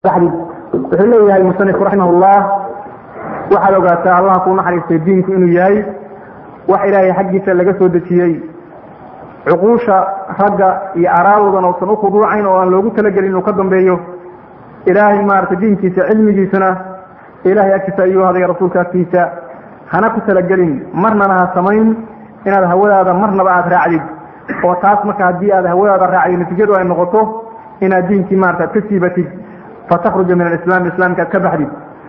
wuxuu leeyahay musanifku raximahullah waxaad ogaataa allah kuu naxariistay diinku inuu yahay wax ilaahay xaggiisa laga soo dejiyey cuquusha ragga iyo araadoodan uusan u khuduucayn oo aan loogu talagelin inuu ka dambeeyo ilaahay maaragtay diinkiisa cilmigiisuna ilahay agtiisa ayuu haday rasuulka agtiisa hana ku talagelin marnana ha samayn inaad hawadaada marnaba aada raacdid oo taas marka haddii aad hawadaada raacdid natiijadu ay noqoto inaad diinkii maarata ad ka siibatid fatakruja min alislaam islaamka ad ka baxdid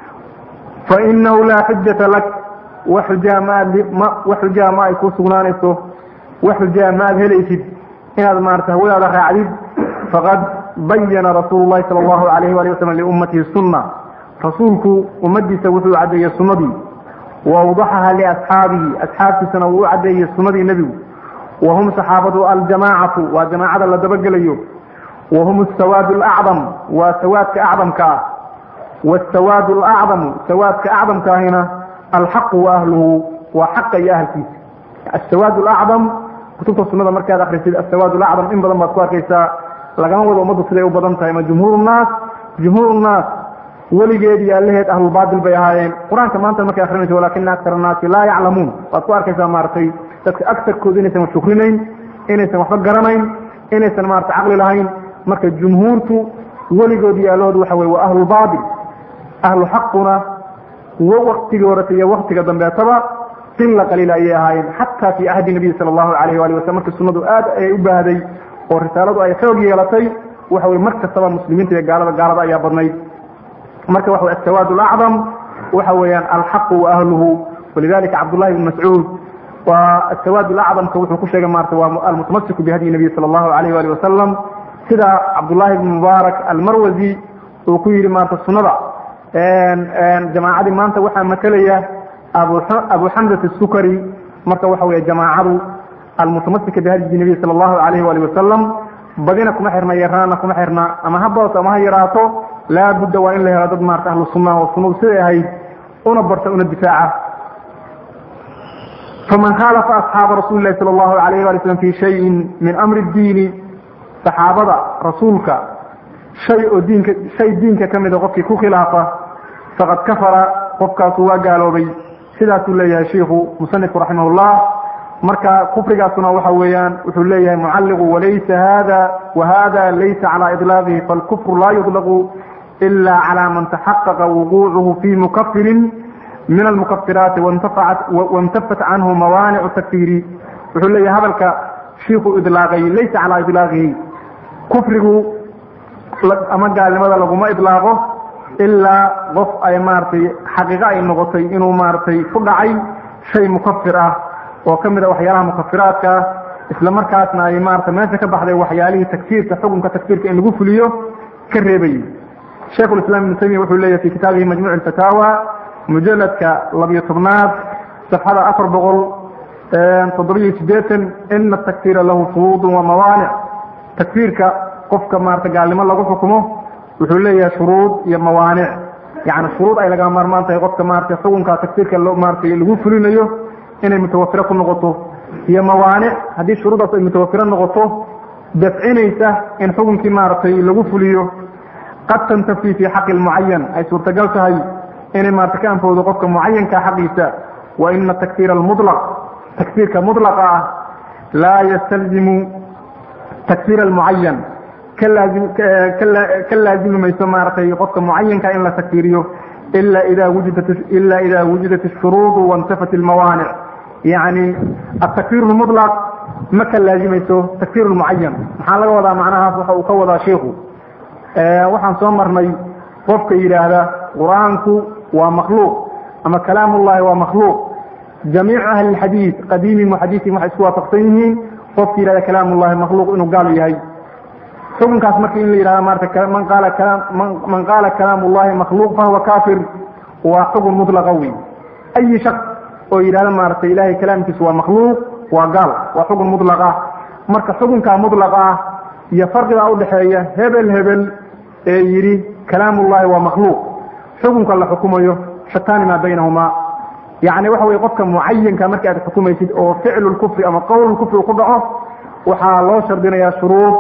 fainahu laa xujata lak wax xujaa maad wax xujaa ma ay kuu sugnaanayso wax xujaa ma aad helaysid inaad maarata hawadaada raacdid faqad bayana rasuulu llahi sala allahu alayh wali wasalam liummatihi sunna rasuulku ummadiisa wuxuu caddeeyey sunnadii wawdaxaha liasxaabihi asxaabtiisana wuu u caddeeyey sunnadii nebigu wahum saxaabadu aljamaacatu waa jamaacada la dabagelayo wahum asawaad alacdam waa sawaadka acdamka ah wasawaad alacdamu sawaadka acdamka ahina alxaqu wa ahluhu waa xaqa iyo ahalkiisa asawaad alacdam kutubta sunada markaad akrisid asawaad alacdam in badan baad ku arkaysaa lagama wado ummaddu siday u badan tahay ma jumhuur nnaas jumhuur nnaas weligeed iyo allaheed ahlulbaatil bay ahaayeen qur-aanka maanta markay akrinayso walakina aktar annaasi laa yaclamuun waad ku arkaysaa maaragtay dadka agtarkooda inaysan wax shukrinayn inaysan waxba garanayn inaysan maarata caqli lahayn marka jumhuurtu weligood iyo allahood waxa weye waa ahlulbaatil ahlu xaquna waktigii horeta iyo waktiga dambeetaba qila qaliila ayay ahaayeen xataa fii ahdi nabiyi sala allahu alayh waali wasalam markii sunnadu aad ayay u baahday oo risaaladu ay xoog yeelatay waxa weye mar kastaba muslimiinta iyo gaalada gaalada ayaa badnayd marka waxa wey asawaad alacdam waxa weeyaan alxaqu wa ahluhu walidalika cabdullahi ibn mascuud waa asawaad alacdamka wuxuu ku sheegay maarata waa almutamasiku bihadyi nabiy sala allahu alayh wali wasalam sida cabdullahi ibn mubaarak almarwazi uu ku yidhi maarata sunnada jamaacadii maanta waxaa matalaya abu xamdat asukari marka waxa weeye jamaacadu almutamasika bihadyi nabiy sala allahu alayh wali wasalam badina kuma xirna yaraana kuma xirna ama ha badato ama ha yaraato laabudda waa in la helo dad maarata ahlu sunna oo sunnadu siday ahayd una barta una difaaca faman khaalafa asxaaba rasuuli lahi sala allahu alayh wali slam fi shayin min amri diini saxaabada rasuulka shay oo diinka shay diinka ka mida qofkii ku khilaafa faqad kafara qofkaasu waa gaaloobay sidaasuu leeyahay shiikhu musanifku raximahullah marka kufrigaasuna waxa weeyaan wuxuu leeyahay mucalliqu walaysa hada wahada laysa calaa idlaaqihi falkufru laa yudlaqu ila calaa man taxaqaqa wuquucuhu fi mukafirin min almukafiraati waintafat canhu mawaanicu takfiiri wuxuu leeyahay hadalka shiiku idlaaqay laysa calaa idlaaqihi kufrigu ama gaalnimada laguma idlaaqo ilaa qof ay maaragtay xaqiiqo ay noqotay inuu maaragtay ku dhacay shay mukafir ah oo ka mid a waxyaalaha mukafiraadka ah isla markaasna ay maarata meesha ka baxday waxyaalihii takfiirka xukunka takfiirka in lagu fuliyo ka reebayay sheikhu islam ibnu taymiya wuxuu leeyahy fi kitaabihi majmuuc alfataawa mujaladka labiyo tobnaad safxada afar boqol toddobiyo sideetan ina takfiira lahu shuruudun wa mawaanic takfiirka qofka maarata gaalnimo lagu xukumo wuxuu leeyahay shuruud iyo mawaanic yani shuruud ay laga maarmaan tahay qofka maarata xukunka takfiirka maarata lagu fulinayo inay mutawafiro ku noqoto iyo mawaanic haddii shuruuddaas ay mutawafiro noqoto dafcinaysa in xukunkii maaragtay lagu fuliyo qad tantafi fi xaqi lmucayan ay suurtagal tahay inay maarata ka anfowdo qofka mucayanka xaqiisa wa ina takfiir almulaq takfiirka mulaqa ah laa yastalzimu takfiir almucayan ka laazimi mayso maaragtay qofka mucayanka in la takfiiriyo ila ida wujidat ila ida wujidat ashuruudu waintafat almawaanic yani atakfir lmulaq ma ka laazimayso takfir lmucayan maxaa laga wadaa macnahaas waxa uu ka wadaa shiiku waxaan soo marnay qofka yidhaahda qur-aanku waa makhluuq ama kalaam ullahi waa makhluuq jamiicu ahli lxadiid qadiimi muxadiiin waxay isku waafaqsan yihiin qofka yidhahda kalaam ullahi makhluuq inuu gaal yahay xukunkaas marka in la yidhahda maarata man qaala man qaala kalaam ullahi makhluuq fahuwa kafir waa xukun mutlaqa wey ayi shaks oo yidhahda maaragtay ilahay kalaamkiisu waa makhluuq waa gaal waa xukun mutlaq ah marka xukunkaa mutlaqa ah iyo farqigaa udhaxeeya hebel hebel ee yidhi kalaamullahi waa makhluuq xukunka la xukumayo shataani maa baynahumaa yacni waxa weye qofka mucayanka marka aad xukumaysid oo ficlu lkufri ama qowl kufri ku dhaco waxaa loo shardinayaa shuruud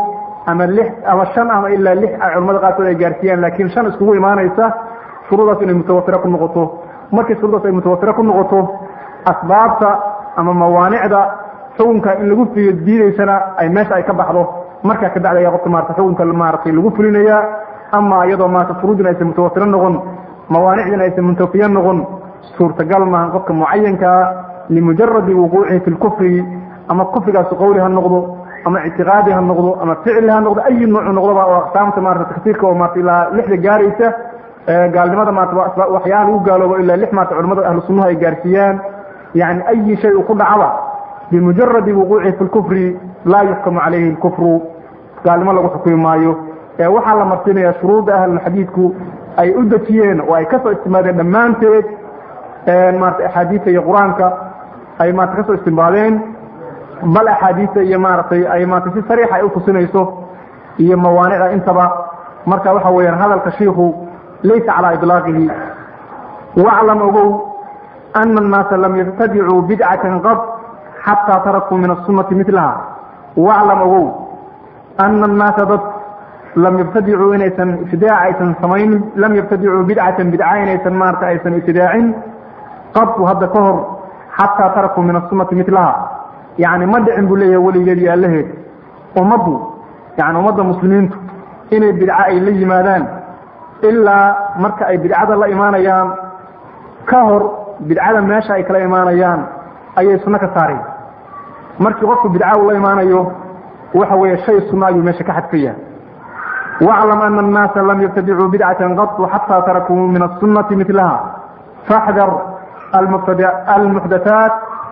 ama lix ama shan ama ilaa lix culamada qaarkood ay gaarsiiyaan laakiin shan iskugu imaanaysa shuruudaas inay mutawatiro ku noqoto markii shuruudaas ay mutawatiro ku noqoto asbaabta ama mawaanicda xukunka in lagu fiyo diidaysana ay meesha ay ka baxdo markaa kabacdi ayaa qofka maarata xukunka maaratay lagu fulinayaa ama iyadoo maarata furuudina aysan mutawatiro noqon mawaanicdina aysan muntafiyo noqon suurtagal maaha qofka mucayankaa limujaradi wuquucihi fi lkufri ama kufrigaasi qowli ha noqdo ama ictiqaadi ha noqdo ama ficli ha noqdo ayi nuucu noqdoba oo aqsaamta maarata takfiirka oo maarata ilaa lixda gaaraysa gaalnimada maarata waxyaala lagu gaaloobo ilaa lix maarata culamada ahlu sunnaha ay gaarsiiyaan yani ayi shay uu ku dhacba bimujaradi wuquucihi fi lkufri laa yuxkamu calayhi lkufru gaalnimo lagu xukumi maayo ee waxaa la marsinaya shuruudda ahlulxadiidku ay u dejiyeen oo ay kasoo istimaadeen dhammaanteed maarata axaadiista iyo qur-aanka ay maarata kasoo istimbaadeen bal axaadiista iyo maaragtay ay maarata si sariixa ay utusinayso iyo mawaanicda intaba marka waxa weeyaan hadalka shiiku laysa calaa iطlaaqihi waclam ogow ana annaasa lam yabtadicuu bidcatan qad xataa tarakuu min asunati milaha waclam ogow ana annaasa dad lam yabtadicuu inaysan ibtidaac aysan samaynin lam yabtadicuu bidcatan bidca inaysan maarata aysan ibtidaacin qadku hadda ka hor xataa tarakuu min asunati milaha yani ma dhicin buu leeyahay weligeed iyo allaheed ummaddu yani ummadda muslimiintu inay bidco ay la yimaadaan ilaa marka ay bidcada la imaanayaan ka hor bidcada meesha ay kala imaanayaan ayay sunno ka saareen markii qofku bidca uu la imaanayo waxa weeye shay sunno ayuu meesha ka xadfaya waclam ana annaasa lam yabtadicuu bidcatan qatu xataa tarakuu min asunati milaha faxdar almuxdathaat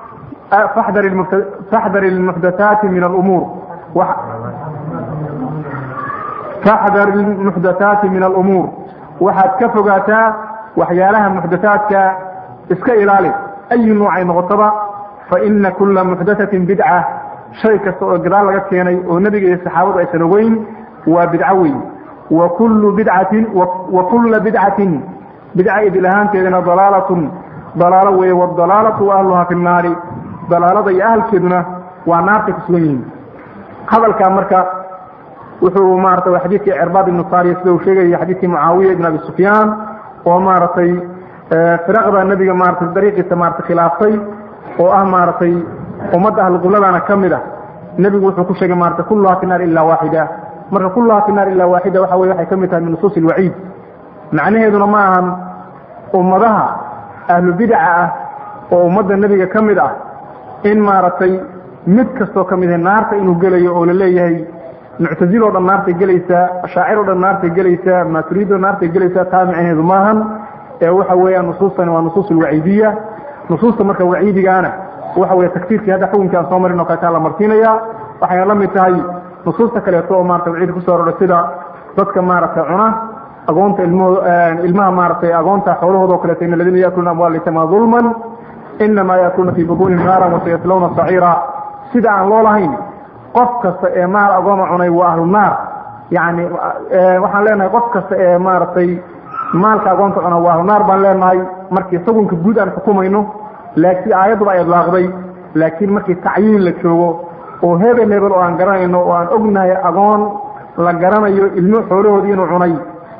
faxdar almuxdathaati min alumuur faxdar almuxdathaati min alumuur waxaad ka fogaataa waxyaalaha muxdathaadka iska ilaali ayi nuucay noqotaba faina kula muxdathatin bidca shay kasta oo gadaal laga keenay oo nebiga iyo saxaabadu aysan ogeyn waa bidco weyn wa kullu bidcatin wa kulla bidcatin bidca idil ahaanteedana dalaalatun dalaalo weeye wadalaalatu wa ahluhaa fi nnaari dalaalada iyo ahalkeeduna waa naartay ku sugan yihiin hadalkaa marka wuxuu maarata waa xadiidkii cirbaad ibnu saariya sida uu sheegaya xadiidkii mucaawiya ibn abi sufyaan oo maaragtay firaqda nebiga maaratay dariiqiisa maarata khilaaftay oo ah maaragtay ummadda ahluqibladaana ka mid ah nebigu wuxuu ku sheegay maarata kulluhaa fi naar ilaa waaxida marka kulluhaa fi naar ilaa waaxida waxa weye waxay ka mid tahay min nusuusi ilwaciid macnaheeduna ma ahan ummadaha ahlu bidca ah oo ummadda nebiga ka mid ah in maaragtay mid kastoo ka mid ah naarta inuu gelayo oo la leeyahay muctazil oo dhan naartay gelaysaa ashaacir o dhan naartay gelaysaa maaturiid oo naartay gelaysaa taa micnaheedu maahan ee waxa weeyaan nusuustani waa nusuus alwaciidiya nusuusta marka waciidigaana waxa weye takfiirkii hadda xukunkii aan soo marin oo kaletaa la marsiinaya waxayna la mid tahay nusuusta kaleeto oo marata waciid kusoo aroray sida dadka maaragtay cuna agoonta ilmahoo ilmaha maaragtay agoonta xoolahooda o kaleeto in aladiina yakuluna amwaal litama dulman inamaa yakuluna fii butuunihim naaran wasayaslawna saciira sida aan loo lahayn qof kasta ee maal agooma cunay waa ahlu naar yani waxaan leenahay qof kasta ee maaragtay maalka agoonta cuna waa ahlu naar baan leenahay markii xukunka guud aan xukumayno laakiin aayadduba ay idlaaqday laakiin markii tacyiin la joogo oo hebel hebel oo aan garanayno oo aan ognahay agoon la garanayo ilmo xoolahoodii inuu cunay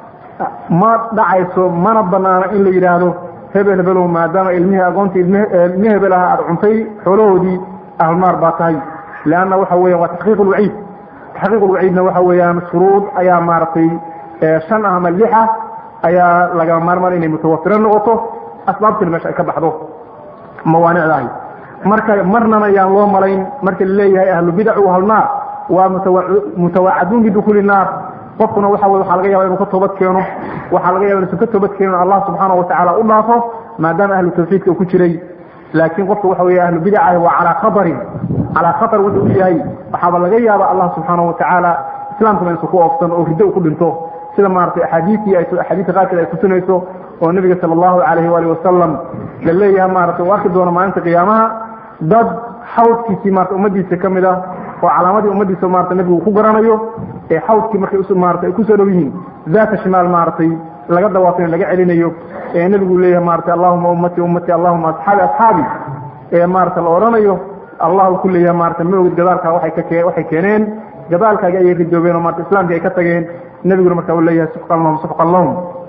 ma dhacayso mana banaano in la yidhaahdo hebel hebelow maadaama ilmihii agoonta ilmi hebel aha aada cuntay xoolahoodii ahlu naar baa tahay leanna waxa weya waa taxqiiq lwaciid taxqiiq lwaciidna waxa weeyaan shuruud ayaa maaragtay shan ah ama lix ah ayaa laga maarmaan inay mutawafiro noqoto asbaabtina meesha ay ka baxdo mawaanicdahay marka marnana yaan loo malayn marka laleeyahay ahlu bidacu ahlnaar waa mutawaacaduun bidukuuli naar qofkuna waxa wey waxaa laga yaba inuu ka toobad keeno waxaa laga yaba inuusan ka toobad keenin allah subxaana watacaala u dhaafo maadaama ahlu tawxiidka uu ku jiray laakiin qofka waxa wey ahlu bidacahi waa calaa khatarin calaa khatar wuxuu u yahay waxaaba laga yaaba allah subxaana watacaala islaamkuna insu ku oofsan oo riddo u ku dhinto sida maaragtay axaadiistii ay axaadiista qaarkeed ay kusinayso oo nebiga sala allahu calayhi waali wasalam la leeyahay maaragtay u arki doono maalinta qiyaamaha dad xawdkiisii maarata ummadiisa ka mid ah oo calaamadii ummadiisa maarata nebigu ku garanayo ee xawdkii markay maarata ay kusoo dhow yihiin daata shimaal maaragtay laga dawaafin laga celinayo ee nebigu leeyahay maarata allahuma ummati ummati allahuma asxaabi asxaabi ee maarata la odhanayo allah ku leeyahay maarata ma ogid gadaalka waay ka waxay keeneen gadaalkaaga ayay ridoobeen oo maarta islaamkii ay ka tageen nebiguna marka uu leeyahay sufqan lahum sufqan lahum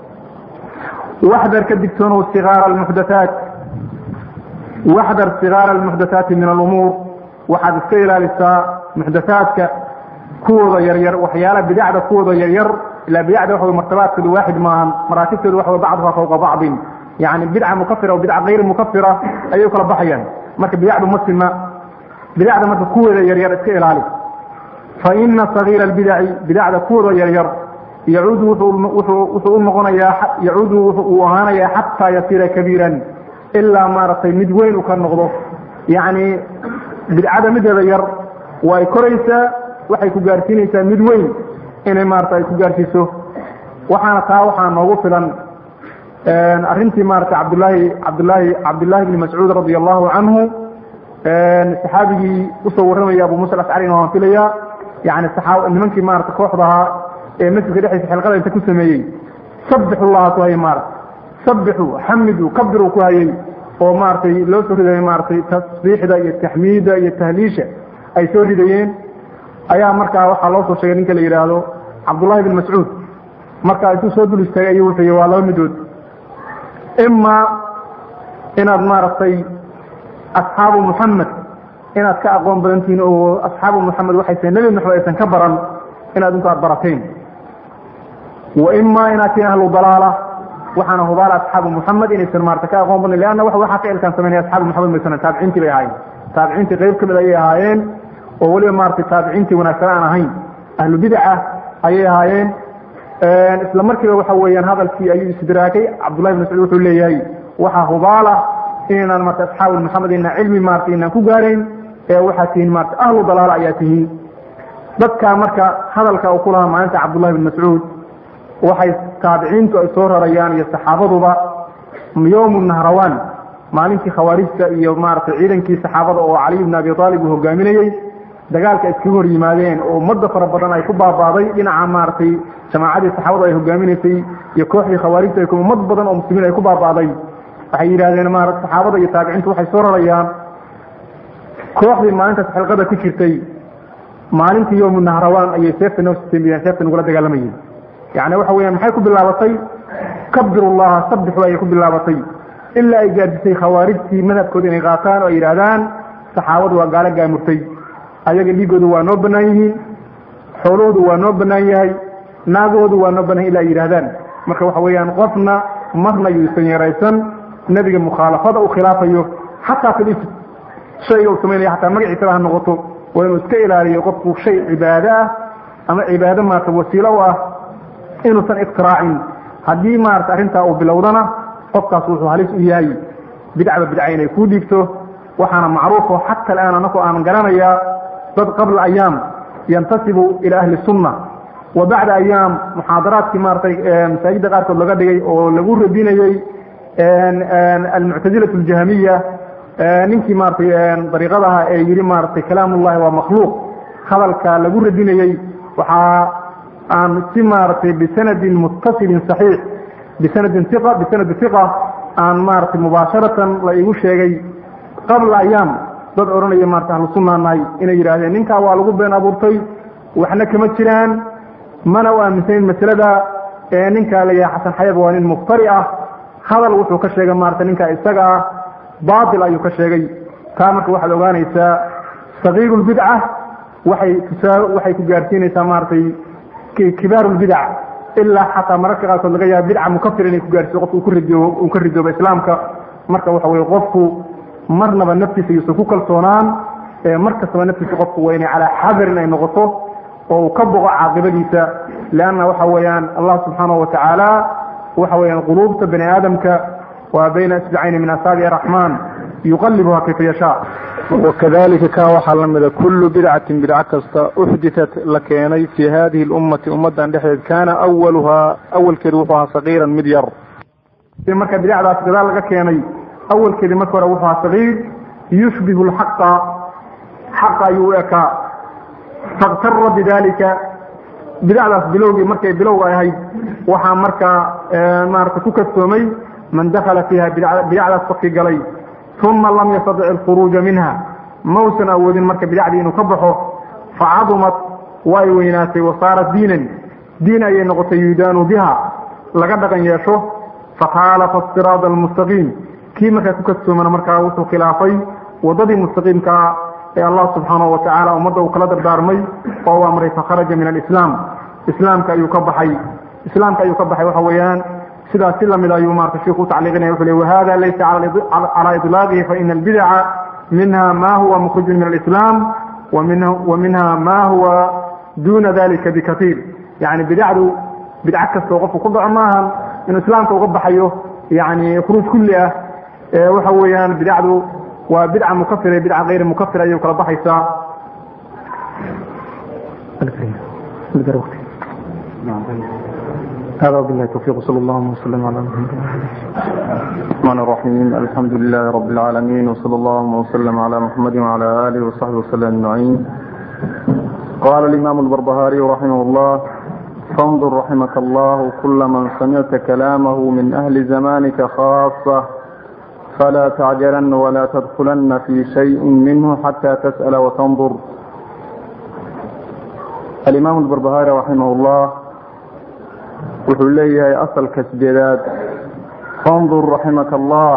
waxdar ka digtoonow sigaara almuxdathaat waxdar sigaara almuxdathaati min alumuur waxaad iska ilaalisaa muxdathaadka kuwooda yaryar waxyaala bidacda kuwooda yaryar ilaa bidacda waxa martabaadkooda waaxid maahan maraatibtooda waxa bacduha fawqa bacdin yani bidca mukafira o bidca kayr mukafira ayay kala baxayaan marka bidacdu ma sima bidacda marka kuwooda yaryar iska ilaali fa ina sagiira albidaci bidacda kuwooda yaryar yacuudu wuxuu u noqonayaa yacuudu uu ahaanayaa xataa yasiira kabiiran ilaa maaragtay mid weyn uu ka noqdo yacni bidcada mideeda yar waa ay koraysaa waxay ku gaarsiinaysaa mid weyn inay maarata ay ku gaarsiiso waxaana taa waxaa noogu filan arrintii maarata cabdulaahi cabdulaahi cabdullaahi bni mascuud radia allahu canhu saxaabigii usoo warramaya abu musa alashcarina waan filaya yani saxaab nimankii maarata kooxda ahaa ee masjidka dhexdiisa xilqada inta ku sameeyey sabixu llaha ku hayay maarata sabixu xamidu kabiru ku hayay oo maaragtay loo soo ridayay maaragtay tasbiixda iyo taxmiida iyo tahliisha ay soo ridayeen ayaa markaa waxaa loo soo sheegay ninka la yidhaahdo cabdullahi bin mascuud markaa intuu soo dul istaagay ayuu wuxuu yihi waa laba midood imaa inaad maaragtay asxaabu muxamed inaad ka aqoon badantihiin oo asxaabu muxamed waxayse nebi maxamed aysan ka baran inaad inku aad barateen wa imaa inaad tihiin ahlu dalaala waxaana hubaala asxaabu muxamed inaysan maarata ka aqoon badnin leanna waxaa ficilkan sameynaya asxaabu muxamed maysan taabiciintii bay ahaayeen taabiciintii qayb ka mid ayay ahaayeen oo weliba maaragtay taabiciintii wanaagsan aan ahayn ahlu bidaca ayay ahaayeen isla markiiba waxa weeyaan hadalkii ayuu istidraakay cabdullahi bin mascuud wuxuu leeyahay waxaa hubaala inaynaan marta asxaabu maxamed inaan cilmi maarata inaan ku gaarayn ee waxaad tihiin maarata ahlu dalaala ayaa tihiin dadka marka hadalka uu ku lahaa maalinta cabdullahi bin mascuud waxay taabiciintu ay soo rarayaan iyo saxaabaduba yowmu nahrawaan maalintii khawaarijta iyo maaragtay ciidankii saxaabada oo caliy bn abi aalib uu hogaaminayey dagaalka iskaga hor yimaadeen oo ummadda fara badan ay ku baabaaday dhinaca maaragtay jamaacadii saxaabadu ay hogaaminaysay iyo kooxdii khawaarijta ay ummad badan oo muslimiin ay ku baabaaday waxay yidhahdeen maarata saxaabada iyo taabiciintu waxay soo rarayaan kooxdii maalintaas xilqada ku jirtay maalintii yowmu nahrawaan ayay seefta noo sitemiyeen seefta nagula dagaalamayeen yani waxa weyaan maxay ku bilaabatay kabirullaha sabixu ayay ku bilaabatay ilaa ay gaadisay khawaarijtii madhabkooda inay qaataan oo ay yidhaahdaan saxaabadu waa gaalo gaamurtay ayaga dhiigoodu waa noo bannaan yihiin xoolahoodu waa noo bannaan yahay naagahoodu waa noo bannaan ila ay yidhahdaan marka waxa weeyaan qofna marna yuusan yaraysan nebiga mukhaalafada u khilaafayo xataa fil shayga uu samaynaya xataa magaciisaba ha noqoto waa inuu iska ilaaliyo qofku shay cibaado ah ama cibaado maarata wasiilo u ah inuusan iktiraacin haddii maarata arrintaa uu bilowdana qofkaas wuxuu halis u yahay bidcba bidca inay kuu dhiibto waxaana macruufo xata alaan anaku aan garanayaa dad qabla ayaam yantasibu ila ahli sunna wa bacda ayaam muxaadaraadkii maaratay masaajidda qaarkood laga dhigay oo lagu radinayey almuctazilat aljahmiya ninkii maaratay dariiqadaha ee yidhi maaratay kalaam ullahi waa makhluuq hadalka lagu radinayey waxaa aan si maaratay bisanadin muttasilin saxiix bisanadin iqa bisanadi iqa aan maaratay mubaasharatan la igu sheegay qabla ayaam dad odhanaya maarata ahlu sunna nahay inay yidhahdeen ninkaa waa lagu been abuurtay waxna kama jiraan mana u aaminsanin masalada ee ninkaa layahay xasan xayab waa nin muftari ah hadal wuxuu ka sheegay maarata ninkaa isaga ah baatil ayuu ka sheegay taa marka waxaad ogaanaysaa sagiiru lbidca waxay tusaa waxay ku gaarsiinaysaa maaratay kibaaru lbidac ilaa xataa mararka qaarkood laga yaaba bidca mukafir inay ku gaarsiiso qofku ku ridoobo uu ka ridoobo islaamka marka waxa weye qofku marnaba naftiisa yuusan ku kalsoonaan mar kastaba naftiisa qofku waa inay calaa xadarin ay noqoto oo uu ka boqo caaqibadiisa leanna waxa weeyaan allah subxaanahu watacaala waxa weeyaan quluubta bani aadamka waa bayna isbicayni min asaabici araxmaan yuqalibuha kayfa yashaa wakadalika ka waxaa la mida kullu bidcatin bidco kasta uxditat la keenay fii hadihi lummati ummadan dhexdeed kaana awaluhaa awalkeedu wuxuu ahaa sagiiran mid yar marka bidacdaas gadaal laga keenay awalkeedii marka hore wuxuu ahaa sagiir yushbihu lxaqa xaqa ayuu u ekaa faktara bidalika bidacdaas bilowgii markay bilowga ahayd waxaa markaa maarata ku kastoomay man dakala fiiha bidacdaas qofkii galay uma lam yastadic alkhuruuja minha mausan awoodin marka bidacdii inuu ka baxo facadumat way weynaatay wasaarat diinan diin ayay noqotay yudaanu biha laga dhaqan yeesho fakhaalafa siraada almustaqiim kii markaa ku kadsoomana markaa wuxuu khilaafay wadadii mustaqiimkaa ee allah subxaanahu watacaala ummadda uu kala dardaarmay oo u amray fakharaja min alislaam islaamka ayuu ka baxay islaamka ayuu ka baxay waxa weeyaan sidaas si lamid ayuu marka sheikhu u tacliiqinaya wuxuu leey wahada laysa calaa idlaaqihi faina albidaca minha ma huwa mukhrijun min alislaam wa minha ma huwa duna dalika bikatiir yani bidacdu bidco kastoo qofku ku dhaco maahan inuu islaamka uga baxayo yani khuruuj kulli ah waxa weeyaan bidacdu waa bidca mukafira bidca kayri mukafir ayay kala baxaysaa هذا وبالله التوفيق صلى الله وسلم على محمد الرحمن الرحيم الحمد لله رب العالمين وصلى الله وسلم على محمد وعلى آله وصحبه وسلم أجمعين قال الإمام البربهاري رحمه الله فانظر رحمك الله كل من سمعت كلامه من أهل زمانك خاصة فلا تعجلن ولا تدخلن في شيء منه حتى تسأل وتنظر الإمام البربهاري رحمه الله wuxuu leeyahay asalka sideedaad fandur raximaka allah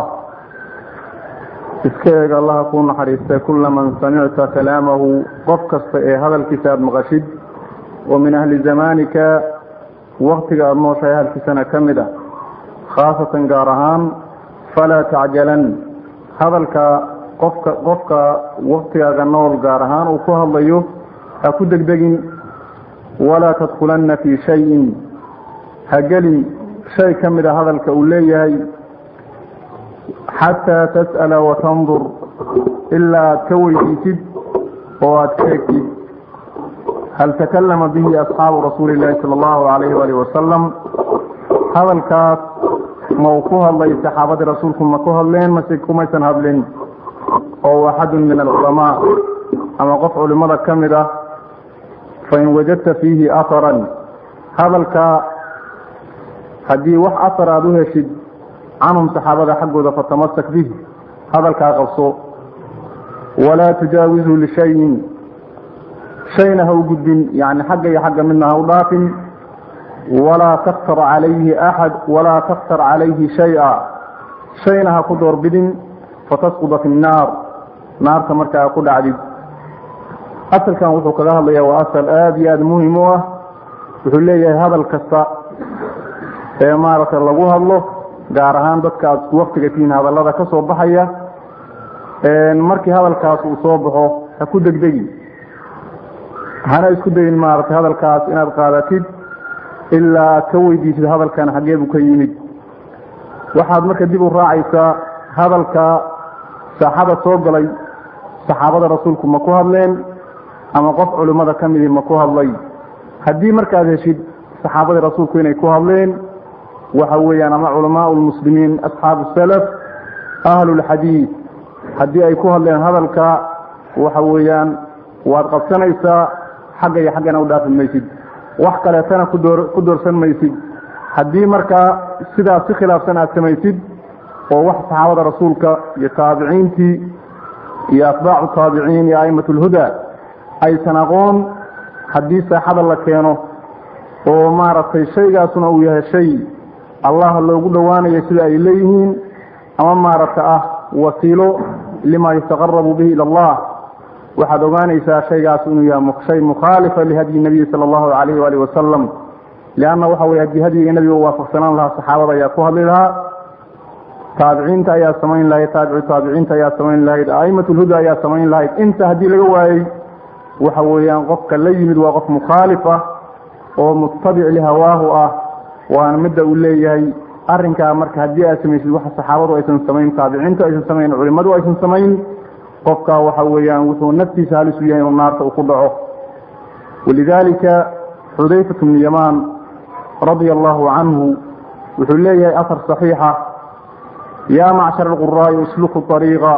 iska eeg allaha kuu naxariistay kula man samicta kalaamahu qof kasta ee hadalkiisa aada maqashid oo min ahli zamaanika waktiga aada nooshahay ahalkiisana ka mid ah khaasatan gaar ahaan falaa tacjalan hadalka qofka qofka waktigaaga nool gaar ahaan uu ku hadlayo ha ku degdegin walaa tadkulanna fii shayin ha gelin shay ka mid a hadalka uu leeyahay xataa tas'ala watandur ilaa aad ka weydiisid oo aada ka egtid hal takallama bihi asxaabu rasuuli illaahi sala allahu calayhi waalihi wasalam hadalkaas ma uu ku hadlay saxaabadii rasuulku ma ku hadleen mase kumaysan hadlin oo axadun min alculamaa ama qof culimada ka mid ah fain wajadta fiihi aharan hadalka haddii wax asar aada u heshid canhum saxaabada xaggooda fatamasak bih hadalkaa qabso walaa tujaawizu lishayin shayna ha u gudbin yani xagga iyo xagga midna ha u dhaafin walaa taktar calayhi axad walaa taktar calayhi shay-a shayna ha ku doorbidin fatasquda fi nnaar naarta markaa ku dhacdid asalkan wuxuu kaga hadlayaa waa asal aada iyo aada muhim u ah wuxuu leeyahay hadal kasta ee maaragtay lagu hadlo gaar ahaan dadka aada isku waktiga tihiin hadallada ka soo baxaya markii hadalkaas uu soo baxo ha ku degdegi hana isku dayin maaragtay hadalkaas inaad qaadatid ilaa aad ka weydiisid hadalkan xaggee buu ka yimid waxaad marka dib u raacaysaa hadalka saaxada soo galay saxaabada rasuulku ma ku hadleen ama qof culimmada ka midii ma ku hadlay haddii markaad heshid saxaabadii rasuulku inay ku hadleen waxa weeyaan ama culamaau lmuslimiin asxaabu salaf ahlulxadiid haddii ay ku hadleen hadalka waxa weeyaan waad qabsanaysaa xagga iyo xaggana u dhaafi maysid wax kaleetana kudoor ku doorsan maysid haddii markaa sidaas si khilaafsan aad samaysid oo wax saxaabada rasuulka iyo taabiciintii iyo atbaacu taabiciin iyo a'imat lhuda aysan aqoon haddii saaxada la keeno oo maaragtay shaygaasuna uu yahay shay allah loogu dhowaanayo sida ay leeyihiin ama maaragta ah wasiilo lima yataqarabu bihi ila allah waxaad ogaanaysaa shaygaas inuu yahay shay mukhaalifa lihadyi nabiyi sala allahu calayhi waalihi wasalam lianna waxa weye haddii hadyiga nebiga u waafaqsanaan lahaa saxaabada ayaa ku hadli lahaa taabiciinta ayaa samayn lahayd taabicu taabiciinta ayaa samayn lahayd a'imat lhuda ayaa samayn lahayd inta haddii laga waayey waxa weeyaan qofka la yimid waa qof mukhaalif ah oo mutabic lihawaahu ah waana midda uu leeyahay arrinkaa marka haddii aad samaysid waxa saxaabadu aysan samayn taabiciintu aysan samayn culimmadu aysan samayn qofkaa waxa weeyaan wuxuu naftiisa halis u yahay inuu naarta uu ku dhaco walidaalika xudayfat bnu yamaan radia allahu canhu wuxuu leeyahay asar saxiixa yaa macshar alquraa'i isluku ariiqa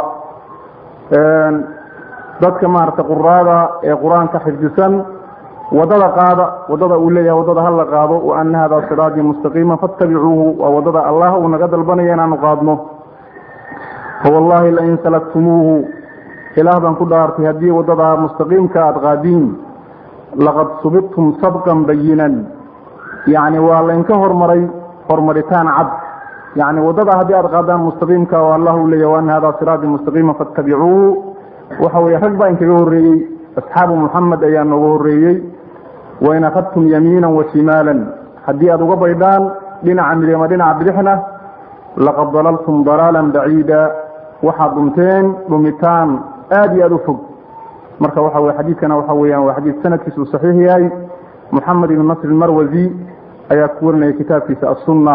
dadka maaragtay quraada ee qur-aanka xifdisan wadada qaada wadada uu leeyahay wadada hala qaado wa ana hada siraatii mustaqiima fattabicuuhu waa wadada allah uu naga dalbanaya inaanu qaadno fawallahi lain salaktumuuhu ilaah baan ku dhaartay haddii wadada mustaqiimka aada qaadiin laqad subibtum sabqan bayinan yacni waa laynka hormaray hormaritaan cad yacni waddada haddii aad qaadaan mustaqiimka oo allah uu leeyahy waana hada siraati mustaqiima fattabicuuhu waxa weeye rag baa inkaga horreeyey asxaabu muxamed ayaa nooga horreeyey wain akhadtum yamiinan wa shimaalan haddii aada uga baydhaan dhinaca midig ama dhinaca bidixna laqad dalaltum dalaalan baciida waxaad dhunteen dhumitaan aada iyo aada u fog marka waxa weye xadiidkana waxa weeyaan waa xadiid sanadkiisa uu saxiix yahay moxamed ibn nasr marwazi ayaa ku warinaya kitaabkiisa assunna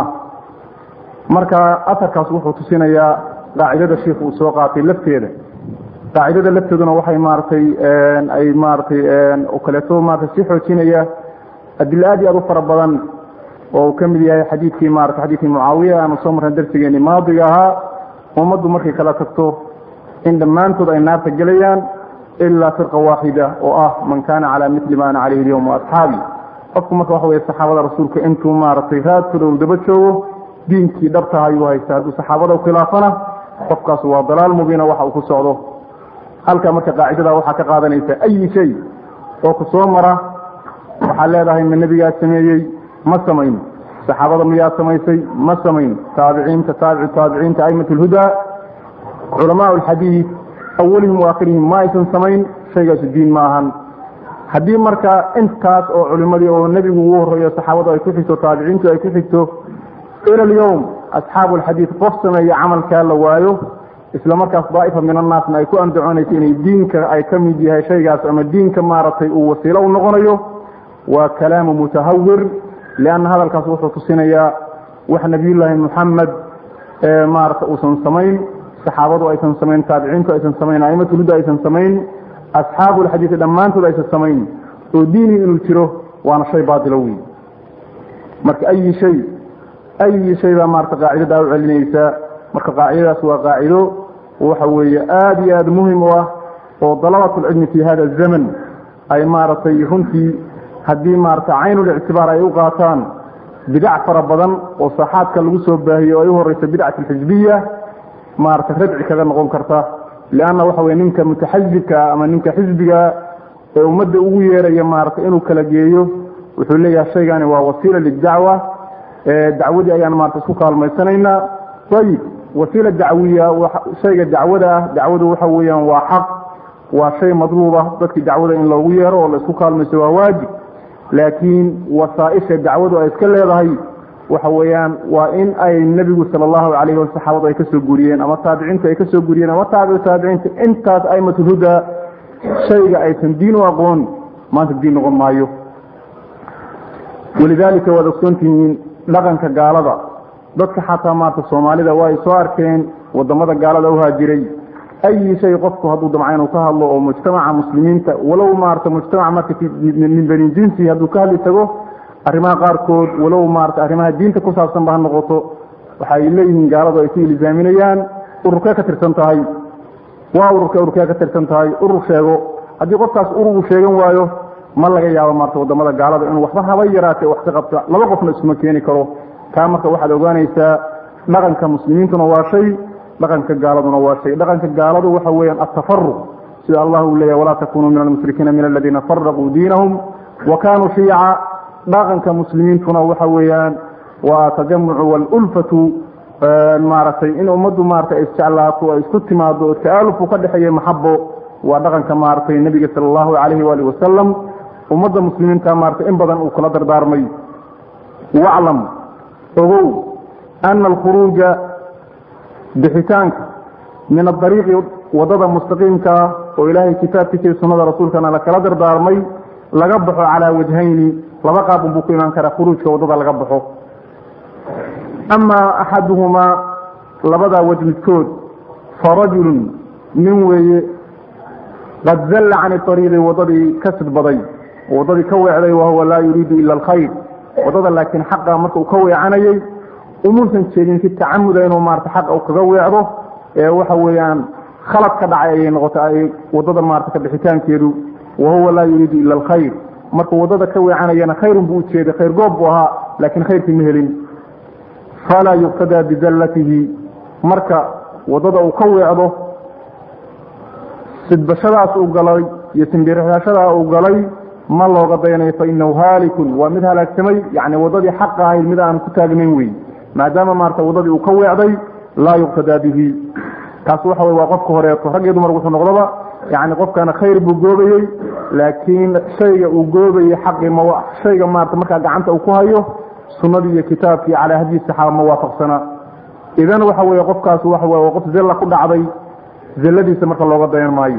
marka aharkaas wuxuu tusinayaa qaacidada sheikh uu soo qaatay lafteeda qaacidada lafteeduna waxay maaratay ay maaratay oo kaleeto maarata si xoojinaya adilo aad iyo aad u fara badan oo uu ka mid yahay xadiidkii maarata xadiidkii mucaawiya aanu soo marnay darsigeeni maadiga ahaa ummaddu markay kala tagto in dhammaantood ay naarta gelayaan ilaa firqa waaxida oo ah man kaana calaa mili ma ana calayhi lyowm asxaabi qofku marka waxa weye saxaabada rasuulka intuu maaragtay raadkooda uu daba joogo diinkii dhabtaha ayuu haysta hadduu saxaabada khilaafana qofkaas waa dalaal mubiina waxa uu ku socdo halkaa marka qaacidada waxaa ka qaadanaysa ayi shay oo ku soo mara waxaa leedahay ma nebigaa sameeyey ma samayn saxaabada miyaa samaysay ma samayn taabiciinta taabicu taabiciinta aimat lhudaa culamaa alxadiid awalihim waakhirihim ma aysan samayn shaygaasu diin ma ahan haddii marka intaas oo culimadii oo nebigu ugu horreeyo saxaabadu ay ku xigto taabiciintu ay ku xigto ila alyowm asxaabu alxadiid qof sameeya camalkaa la waayo isla markaas daa'ifa min annaasna ay ku andacoonayso inay diinka ay ka mid yahay shaygaas ama diinka maaragtay uu wasiilo u noqonayo waa kalaamu mutahawir lianna hadalkaas wuxuu tusinayaa wax nabiyullaahi moxamed maarata uusan samayn saxaabadu aysan samayn taabiciintu aysan samayn aimatulhuda aysan samayn asxaabulxadiidi dhammaantood aysan samayn oo diini inuu jiro waana shay baatilo wey marka ayi shay ayi shay baa maarata qaacidadaa u celinaysa marka qaacidadaas waa qaacido waxa weeye aada iyo aada muhim u ah oo dalabatulcilmi fi hada zaman ay maaragtay runtii haddii maarata caynulictibaar ay u qaataan bidac fara badan oo saaxaadka lagu soo baahiye oo ay u horeysa bidcat alxisbiya maarata radci kaga noqon karta lianna waxa weye ninka mutaxazibkaa ama ninka xisbiga ee ummadda ugu yeeraya maarata inuu kala geeyo wuxuu leeyahay shaygani waa wasiila lidacwa dacwadii ayaan maarata isku kaalmaysanaynaa ayib wasiila dacwiya shayga dacwada ah dacwadu waxa weeyaan waa xaq waa shay madluuba dadkii dacwada in loogu yeero oo la isku kaalmayso waa waajib laakiin wasaaisha dacwadu ay iska leedahay waxa weeyaan waa in ay nebigu sala allahu calayhi wa saxaabadu ay ka soo guriyeen ama taabiciintu ay ka soo guriyeen ama taabicu taabiciinta intaas aimatulhuda shayga aysan diin u aqoon maanta diin noqon maayo walidaalika waad ogsoontihiin dhaqanka gaalada dadka xataa maarta soomaalida waa ay soo arkeen wadamada gaalada u haajiray ayi shay qofku hadduu damca inuu ka hadlo oo mujtamaca muslimiinta walow maarata mujtamaca marka min bani jinsi hadduu ka hadli tago arrimaha qaarkood walow maarata arrimaha diinta ku saabsan ba ha noqoto waxa ay leeyihiin gaaladu ay ku ilzaaminayaan ururkee ka tirsan tahay waa ururkee ururkee ka tirsan tahay urur sheego haddii qofkaas ururu sheegan waayo ma laga yaabo maarta wadamada gaalada inuu waxba haba yaraatee wax ka qabta laba qofna isuma keeni karo taa marka waxaad ogaanaysaa dhaqanka muslimiintuna waa shay dhaqanka gaaladuna waa shay dhaqanka gaaladu waxa weeyaan atafaruq sida allah uu leeyahy walaa takunuu min almushrikiina min aladiina faraquu diinahum wa kaanuu shiica dhaqanka muslimiintuna waxa weeyaan waa tajamucu waalulfatu maaragtay in ummaddu maarata isjeclaato ay isku timaado oo ta'aalufu ka dhexeeya maxabo waa dhaqanka maaragtay nebiga sala allahu calayhi waalihi wasalam ummadda muslimiinta maarata in badan uu kula dardaarmay waclam ogow ana alkhuruuja bixitaanka min adariiqi wadada mustaqiimka ah oo ilaahay kitaabkiisa iyo sunnada rasuulkana lakala dardaarmay laga baxo calaa wajhayni laba qaab unbuu ku imaan karaa khuruujka wadada laga baxo amaa axaduhumaa labadaa wej midkood farajulun nin weeye qad zalla cani ariiqi wadadii ka sidbaday wadadii ka weecday wahuwa laa yuriidu ila alkhayr wadada laakiin xaqa marka uu ka weecanayay umuusan jeedin si tacamuda inuu maarata xaqa u kaga weecdo ee waxa weeyaan khalad ka dhacay ayay noqota ay wadada maarata ka bixitaankeedu wahuwa laa yuriidu ila alkhayr markuu wadada ka weecanayana khayrun buu ujeeday khayr goob buu ahaa laakiin khayrkii ma helin falaa yuqtadaa bizallatihi marka wadada uu ka weecdo sidbashadaas uu galay iyo simbirixashadaa uu galay ma looga dayanayo fainahu haalikun waa mid halaagsamay yani wadadii xaqa ahayd mid aan ku taagnayn wey maadaama maarata wadadii uu ka weecday laa yuqtadaa bihi kaas waxa wey waa qofka horeeto rag iyo dumar wuxuu noqdaba yani qofkana khayr buu goobayey laakiin shayga uu goobayey xaqii m shayga maarata markaa gacanta uu ku hayo sunadii iyo kitaabkii calaa hadyi saxaaba ma waafaqsana idan waxa weye qofkaas waxa waa qof zella ku dhacday zelladiisa marka looga dayan maayo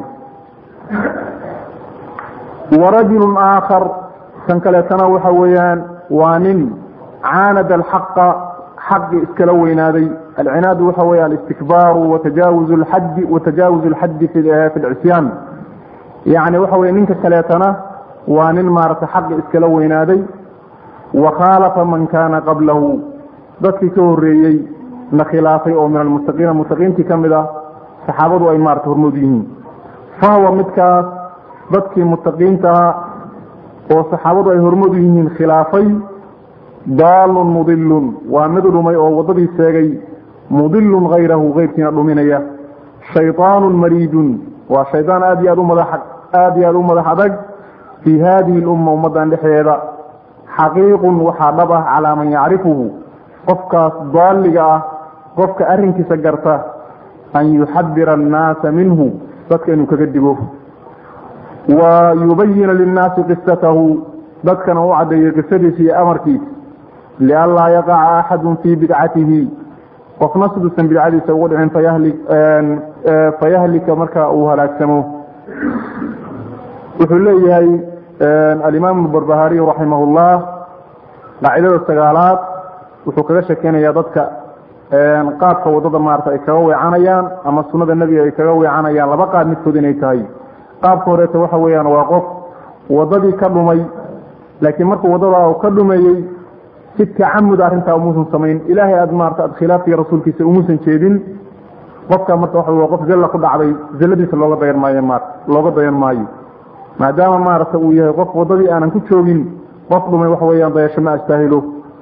warajulu aakhar kan kaleetana waxa weeyaan waa nin caanada alxaqa xaqi iskala weynaaday alcinaadu waxa weeye alistikbaaru watajaawuz lxaddi watajaawuz alxaddi fi lcisyaan yani waxa weye ninka kaleetana waa nin maarata xaqi iskala weynaaday wa khaalafa man kaana qablahu dadkii ka horeeyey na khilaafay oo min almuttaqiina muttaqiintii ka mid ah saxaabadu ay maarata hormood yihiin fahuwa midkaas dadkii muttaqiintaha oo saxaabadu ay hormood yihiin khilaafay daalun mudilun waa mid dhumay oo waddadii sheegay mudilun hayrahu keyrkiina dhuminaya shayطaanun mariidun waa shaydaan aad iyo aad u madax aad iyo aad u madax adag fii haadihi lumma ummaddan dhexdeeda xaqiiqun waxaa dhab ah calaa man yacrifuhu qofkaas daaliga ah qofka arrinkiisa garta an yuxadira annaasa minhu dadka inuu kaga digo wa yubayina linnaasi qisatahu dadkana u caddeeyo qisadiisa iyo amarkiisa lianlaa yaqaca axadun fii bidcatihi qofna siduusan bidcadiisa ugu dhicin fayahlika marka uu halaagsamo wuxuu leeyahay alimaam barbahariy raximah llah qaacidada sagaalaad wuxuu kaga shekeynaya dadka qaadka wadada maarata ay kaga weecanayaan ama sunada nebiga ay kaga weecanayaan laba qaad midkood inay tahay qaabka horeeta waxa weeyaan waa qof wadadii ka dhumay laakiin markuu wadada ka dhumeeyey si tacamud arrintaa umuusan samayn ilaahay aad maarata aad khilaafkii rasuulkiisa umuusan jeedin qofka marka waxa waa qof zalla ku dhacday zalladiisa looga dayan maayo ma looga dayan maayo maadaama maarata uu yahay qof wadadii aanan ku joogin qof dhumay waxa weeyaan dayasho ma astaahilo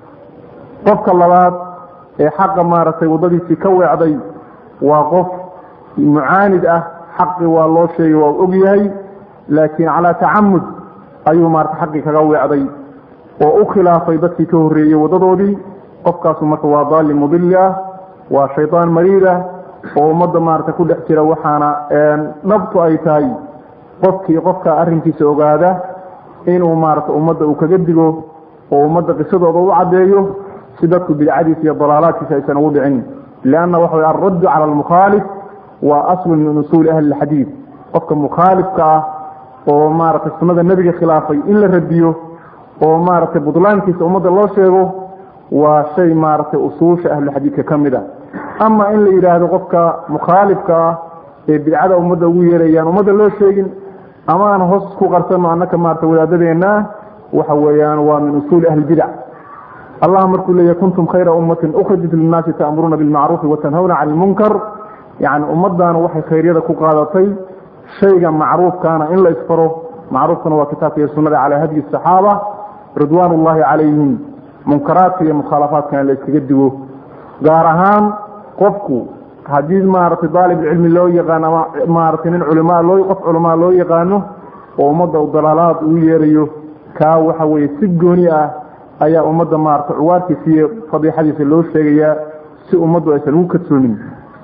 qofka labaad ee xaqa maaragtay waddadiisii ka weecday waa qof mucaanid ah xaqi waa loo sheegay waa og yahay laakiin calaa tacamud ayuu maarata xaqii kaga weecday oo u khilaafay dadkii ka horreeyey waddadoodii qofkaasu marka waa daalli mudili ah waa shaydaan mariid ah oo ummadda maarata ku dhex jira waxaana dhabtu ay tahay qofkii qofka arrinkiisa ogaada inuu maarata ummadda uu kaga digo oo ummadda qisadooda u caddeeyo si dadku bidcadiisa iyo dalaalaadkiisa aysan ugu dhicin lianna waxa way alraddu cala almukhaalif waa aslun min usuuli ahli lxadiid qofka mukhaalifka ah oo maaragtay sunnada nebiga khilaafay in la radiyo oo maaragtay budlaankiisa ummadda loo sheego waa shay maaragtay usuusha ahlulxadiidka ka mid a ama in la yidhaahdo qofka mukhaalifka ah ee bidcada ummadda ugu yeerayaan ummadda loo sheegin ama aan hoos ku qarsano annaka maarata wadaadadeenna waxa weeyaan waa min usuuli ahli bidac allah markuu leeyahy kuntum khayra ummatin ukhrijat linnaasi ta'muruuna bilmacruufi watanhawna cani ilmunkar yacni ummaddaana waxay khayryada ku qaadatay shayga macruufkaana in la isfaro macruufkana waa kitaabka iyo sunnada calaa hadyi saxaaba ridwaan ullaahi calayhim munkaraadka iyo mukhaalafaadkana la iskaga digo gaar ahaan qofku haddii maaragtay daalibulcilmi loo yaqaano ama maaragtay nin culmaa loo qof culamaa loo yaqaano oo ummadda u dalaalaad ugu yeerayo kaa waxa weeye si gooni ah ayaa ummadda maaragtay cuwaarkiisa iyo fadiixadiisa loo sheegayaa si ummaddu aysan ugu kadsoomin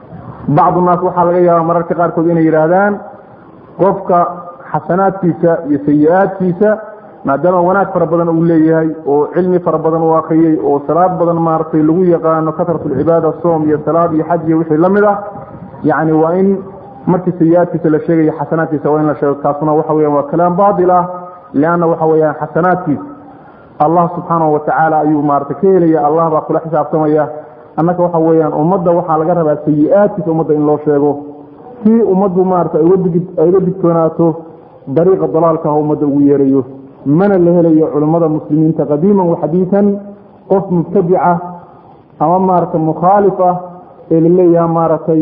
bacdu naas waxaa laga yaabaa mararka qaarkood inay yidhaahdaan qofka xasanaadkiisa iyo sayi-aadkiisa maadaama wanaag fara badan uu leeyahay oo cilmi fara badan uu akriyey oo salaad badan maaragtay lagu yaqaano kasratulcibaada soom iyo salaad iyo xaj iyo wixii la mid ah yacni waa in markii sayi-aadkiisa la sheegayo xasanaadkiisa waa in la sheego kaasuna waxa weyan waa kalaam baatil ah lianna waxa weeyaan xasanaadkiisa allah subxaanahu watacaala ayuu maaragtay ka helaya allah baa kula xisaabtamaya annaka waxa weeyaan ummadda waxaa laga rabaa sayi-aadkiisa ummadda in loo sheego si ummaddu maarata ay uga digtoonaato dariiqa dalaalka ummadda ugu yeerayo mana la helayo culammada muslimiinta qadiiman waxadiian qof mubtadica ama maaragtay mukhaalif ah ee laleeyaha maaragtay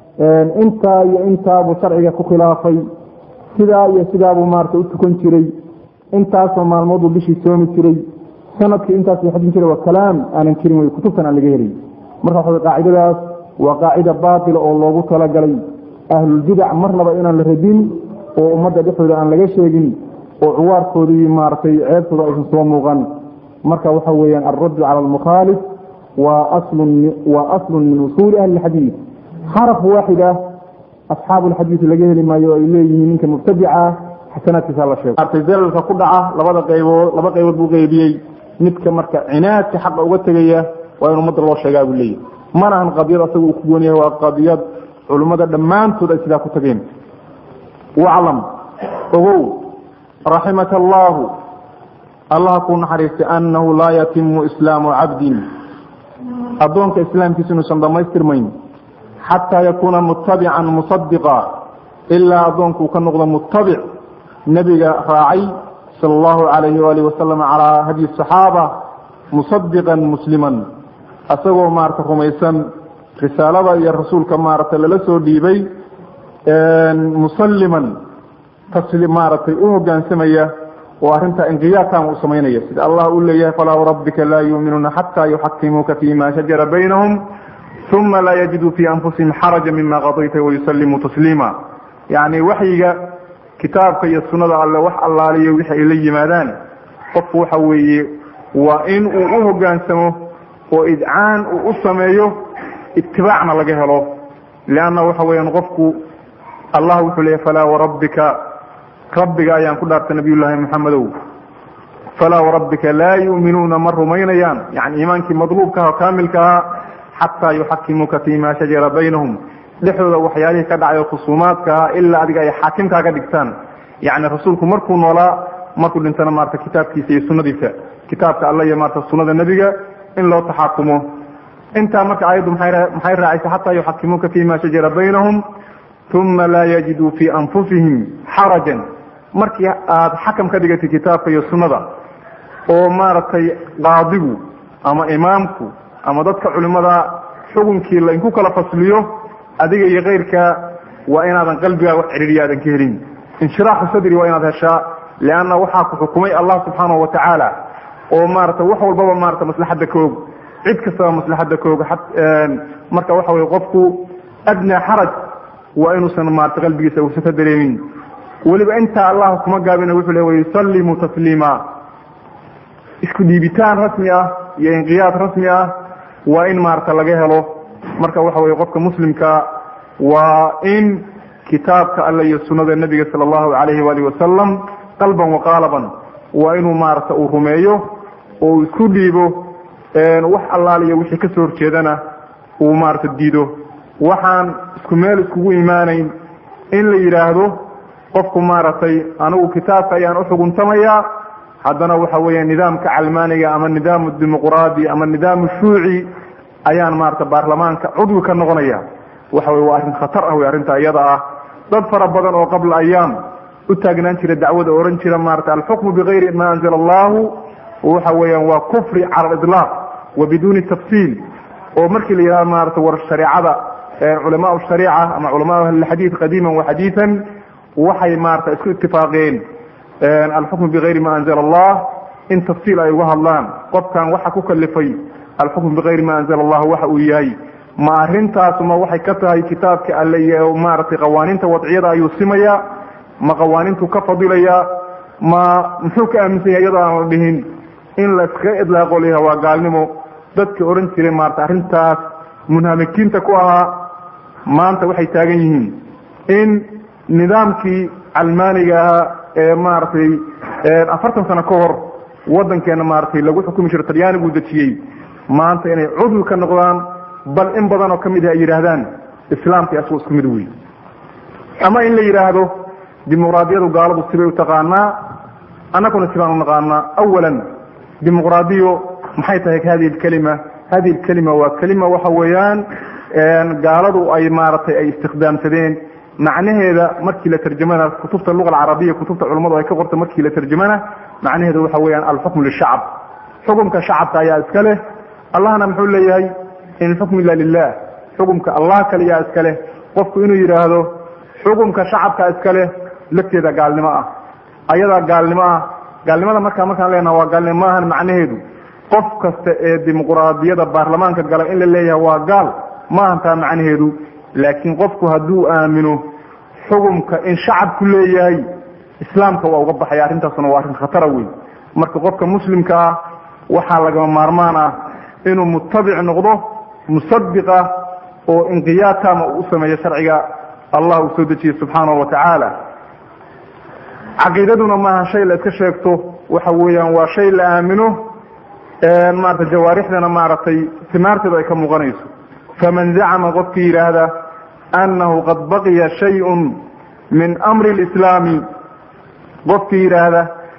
intaa iyo intaabuu sharciga ku khilaafay sidaa iyo sidaabuu maarata u tukan jiray intaasoo maalmooduu bishii soomi jiray sanadkii intaasuu xajin jiray waa kalaam aanan jirin wey kutubtan aan laga helay marka waxa qaacidadaas waa qaacida baatila oo loogu talagalay ahlulbidac marnaba inaan la radin oo ummadda dhexdooda aan laga sheegin oo cuwaarkoodii maaragtay ceebtooda aysan soo muuqan marka waxa weeyaan alraddu cala almukhaalif waa aslun waa aslun min usuuli ahli lxadiid xaraf waaxid ah asxaabu lxadiid laga heli maayo o ay leeyihiin ninka mubtadica ah xasanaadkiisa la sheego maartay zalalka ku dhaca labada qaybood laba qaybood buu qeybiyey midka marka cinaadka xaqa uga tegaya waa in ummadda loo sheegaa buu leeyahy mana ahan qadiyad asaga uu ku goon yahay waa qadiyad culummada dhammaantood ay sidaa ku tageen waclam ogow raximaka allaahu allah kuu naxariistay annahu laa yatimu islaamu cabdin addoonka islaamkiisa inuusan dhammaystirmayn xataa yakuuna mutabican musadiqa ilaa addoonkuu ka noqdo mutabic nebiga raacay sala allahu calayhi waalihi wasalam calaa hadyi saxaaba musadiqan musliman asagoo maarata rumaysan risaalada iyo rasuulka maaragtay lala soo dhiibay musalliman tasli maaragtay u hogaansamaya oo arrintaa inqiyaadkan uu samaynaya sida allah uu leeyahay falaa warabbika laa yuuminuuna xataa yuxakimuuka fima shajara baynahum uma laa yajiduu fii anfusihim xaraja mima qadayta wayusallimuu tasliima yacni waxyiga kitaabka iyo sunnada alle wax allaaliyo wixii ay la yimaadaan qofku waxa weeye waa in uu u hogaansamo oo idcaan uu u sameeyo itibaacna laga helo leanna waxa weeyaan qofku allah wuxuu leeyahy falaa warabbika rabbiga ayaan ku dhaartay nabiyullaahi maxamedow falaa warabbika laa yu'minuuna ma rumaynayaan yani iimaankii madluubkaha oo kaamilkaha xataa yuxakimuuka fima shajara baynahum dhexdooda waxyaalihii ka dhacay khusuumaadkaha ilaa adiga ay xaakimkaaga dhigtaan yani rasuulku markuu noolaa markuu dhintana maarata kitaabkiisa iyo sunadiisa kitaabka alla iyo maarata sunada nebiga in loo taxaakumo intaa marka aayaddu maxay raacaysa xataa yuxakimuuka fima shajara baynahum uma laa yajiduu fii anfusihim xarajan markii aada xakam ka dhigatay kitaabka iyo sunnada oo maaragtay qaadigu ama imaamku ama dadka culimada xukunkii lainku kala fasliyo adiga iyo keyrka waa inaadan qalbigaa wax cidhiiriya aadan ka helin inshiraaxu sadri waa inaad heshaa leanna waxaa ku xukumay allah subxaanahu watacaala oo maarata wax walbaba maarata maslaxadda ka og cid kastaba maslaxadda ka og marka waxa weye qofku adnaa xaraj waa inuusan maarata qalbigiisa uusan ka dareemin weliba intaa allah kuma gaabina wuxuu le wayusallimu tasliima isku dhiibitaan rasmi ah iyo inqiyaad rasmi ah waa in maarata laga helo marka waxa weye qofka muslimka waa in kitaabka alle iyo sunnada nebiga sala allahu calayhi waalihi wasalam qalban waqaalaban waa inuu maarata uu rumeeyo oo uu isku dhiibo wax allaaliyo wixii kasoo horjeedana uu maarata diido waxaan isku meel iskugu imaanayn in la yidhaahdo qofku maaragtay anigu kitaabka ayaan uxuguntamayaa haddana waxa weeya nidaamka calmaaniga ama nidaamu dimuqraadi ama nidaamu shuuci ayaan maarata baarlamaanka cudwi ka noqonaya waxa weye waa arrin khatar ah wey arrinta iyada ah dad fara badan oo qabla ayaam u taagnaan jira dacwada ohan jira maarata alxukmu bigayri ma anzala allahu waxa weeyaan waa kufri cala aliطlaaq wa biduuni tafsiil oo markii la yidhahdo maarata war shareecada culamaa shariica ama culamaa ahlilxadiid qadiiman wa xadiidan waxay maarata isku itifaaqeen alxukmu bigayri ma anzala allah in tafsiil ay uga hadlaan qofkan waxa ku kalifay alxukmu bigayri ma anzala allah waxa uu yahay ma arrintaasuma waxay ka tahay kitaabka alle iyo maaragtay qawaaniinta wadciyada ayuu simaya ma qawaaniintu ka fadilaya ma muxuu ka aaminsan yahay iyadoo aan la dhihin in la iskaga idlaaqo layaha waa gaalnimo dadka ohan jiray maarata arrintaas munhamikiinta ku ahaa maanta waxay taagan yihiin in nidaamkii calmaaniga ahaa ee maaragtay afartan sano ka hor waddankeena maaragtay lagu xukumi jiro talyaanigu dejiyey maanta inay cudwi ka noqdaan bal in badan oo ka mid ah ay yidhaahdaan islaamka asagoo isku mid wey ama in la yidhaahdo dimuqraadiyadu gaaladu sibay u taqaanaa annaguna sibaan u naqaanaa awalan dimuqraadiyo maxay tahay hadihi lkelima hadihi lkelima waa kelima waxa weeyaan gaaladu ay maaragtay ay istikhdaamsadeen macnaheeda markii la tarjamana kutubta luga alcarabiya kutubta culummadu ay ka qorta markii la tarjamana macnaheeda waxa weeyaan alxukmu lishacab xukumka shacabka ayaa iska leh allahna muxuu leeyahay in ilxukmu illa lilah xukumka allah kaliyaa iska leh qofku inuu yidhaahdo xukumka shacabka iska leh lafteeda gaalnimo ah ayadaa gaalnimo ah gaalnimada markaa markaan leenaha waa gaalnimo maahan macnaheedu qof kasta ee dimuqraadiyada baarlamaanka gala in la leeyahay waa gaal maahan taa macnaheedu laakiin qofku hadduu aamino xukumka in shacabku leeyahay islaamka waa uga baxaya arrintaasuna waa arrin khatara wey marka qofka muslimka ah waxaa lagama maarmaan ah inuu mutabic noqdo musadiq ah oo inqiyaad taama uu u sameeyo sharciga allah uu soo dejiyey subxaanahu wa tacaala caqiidaduna maaha shay la iska sheegto waxa weeyaan waa shay la aamino maarata jawaarixdana maaragtay simaarteedu ay ka muuqanayso faman zacama qofkii yidhaahda annahu qad baqiya shayun min amri lislaami qofkii yidhaahda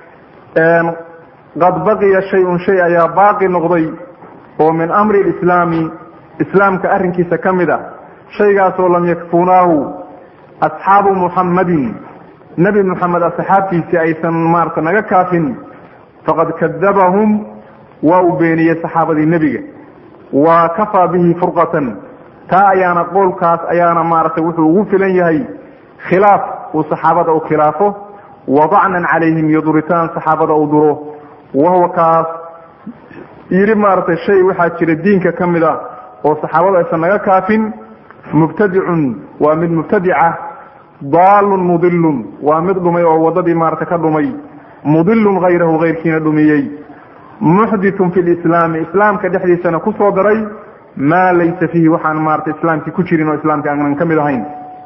qad baqiya shay-un shay ayaa baaqi noqday oo min amri lislaami islaamka arrinkiisa ka mid a shaygaasoo lam yakfunaahu asxaabu muxammadin nebi moxamed asxaabtiisii aysan maarata naga kaafin faqad kadabahum waa uu beeniyey saxaabadii nebiga wa kafaa bihi furqatan taa ayaana qowlkaas ayaana maaragtay wuxuu ugu filan yahay khilaaf uu saxaabada u khilaafo wadacnan calayhim iyo duritaan saxaabada uu duro wahuwa kaas yidhi maaragtay shay waxaa jira diinka ka mid a oo saxaabadu aysan naga kaafin mubtadicun waa mid mubtadica daalun mudilun waa mid dhumay oo waddadii maarata ka dhumay mudilun hayrahu hayrkiina dhumiyey muxditun fi lislaami islaamka dhexdiisana ku soo daray maa laysa fiihi waxaan maarata islaamkii ku jirin oo islaamkii aanan ka mid ahayn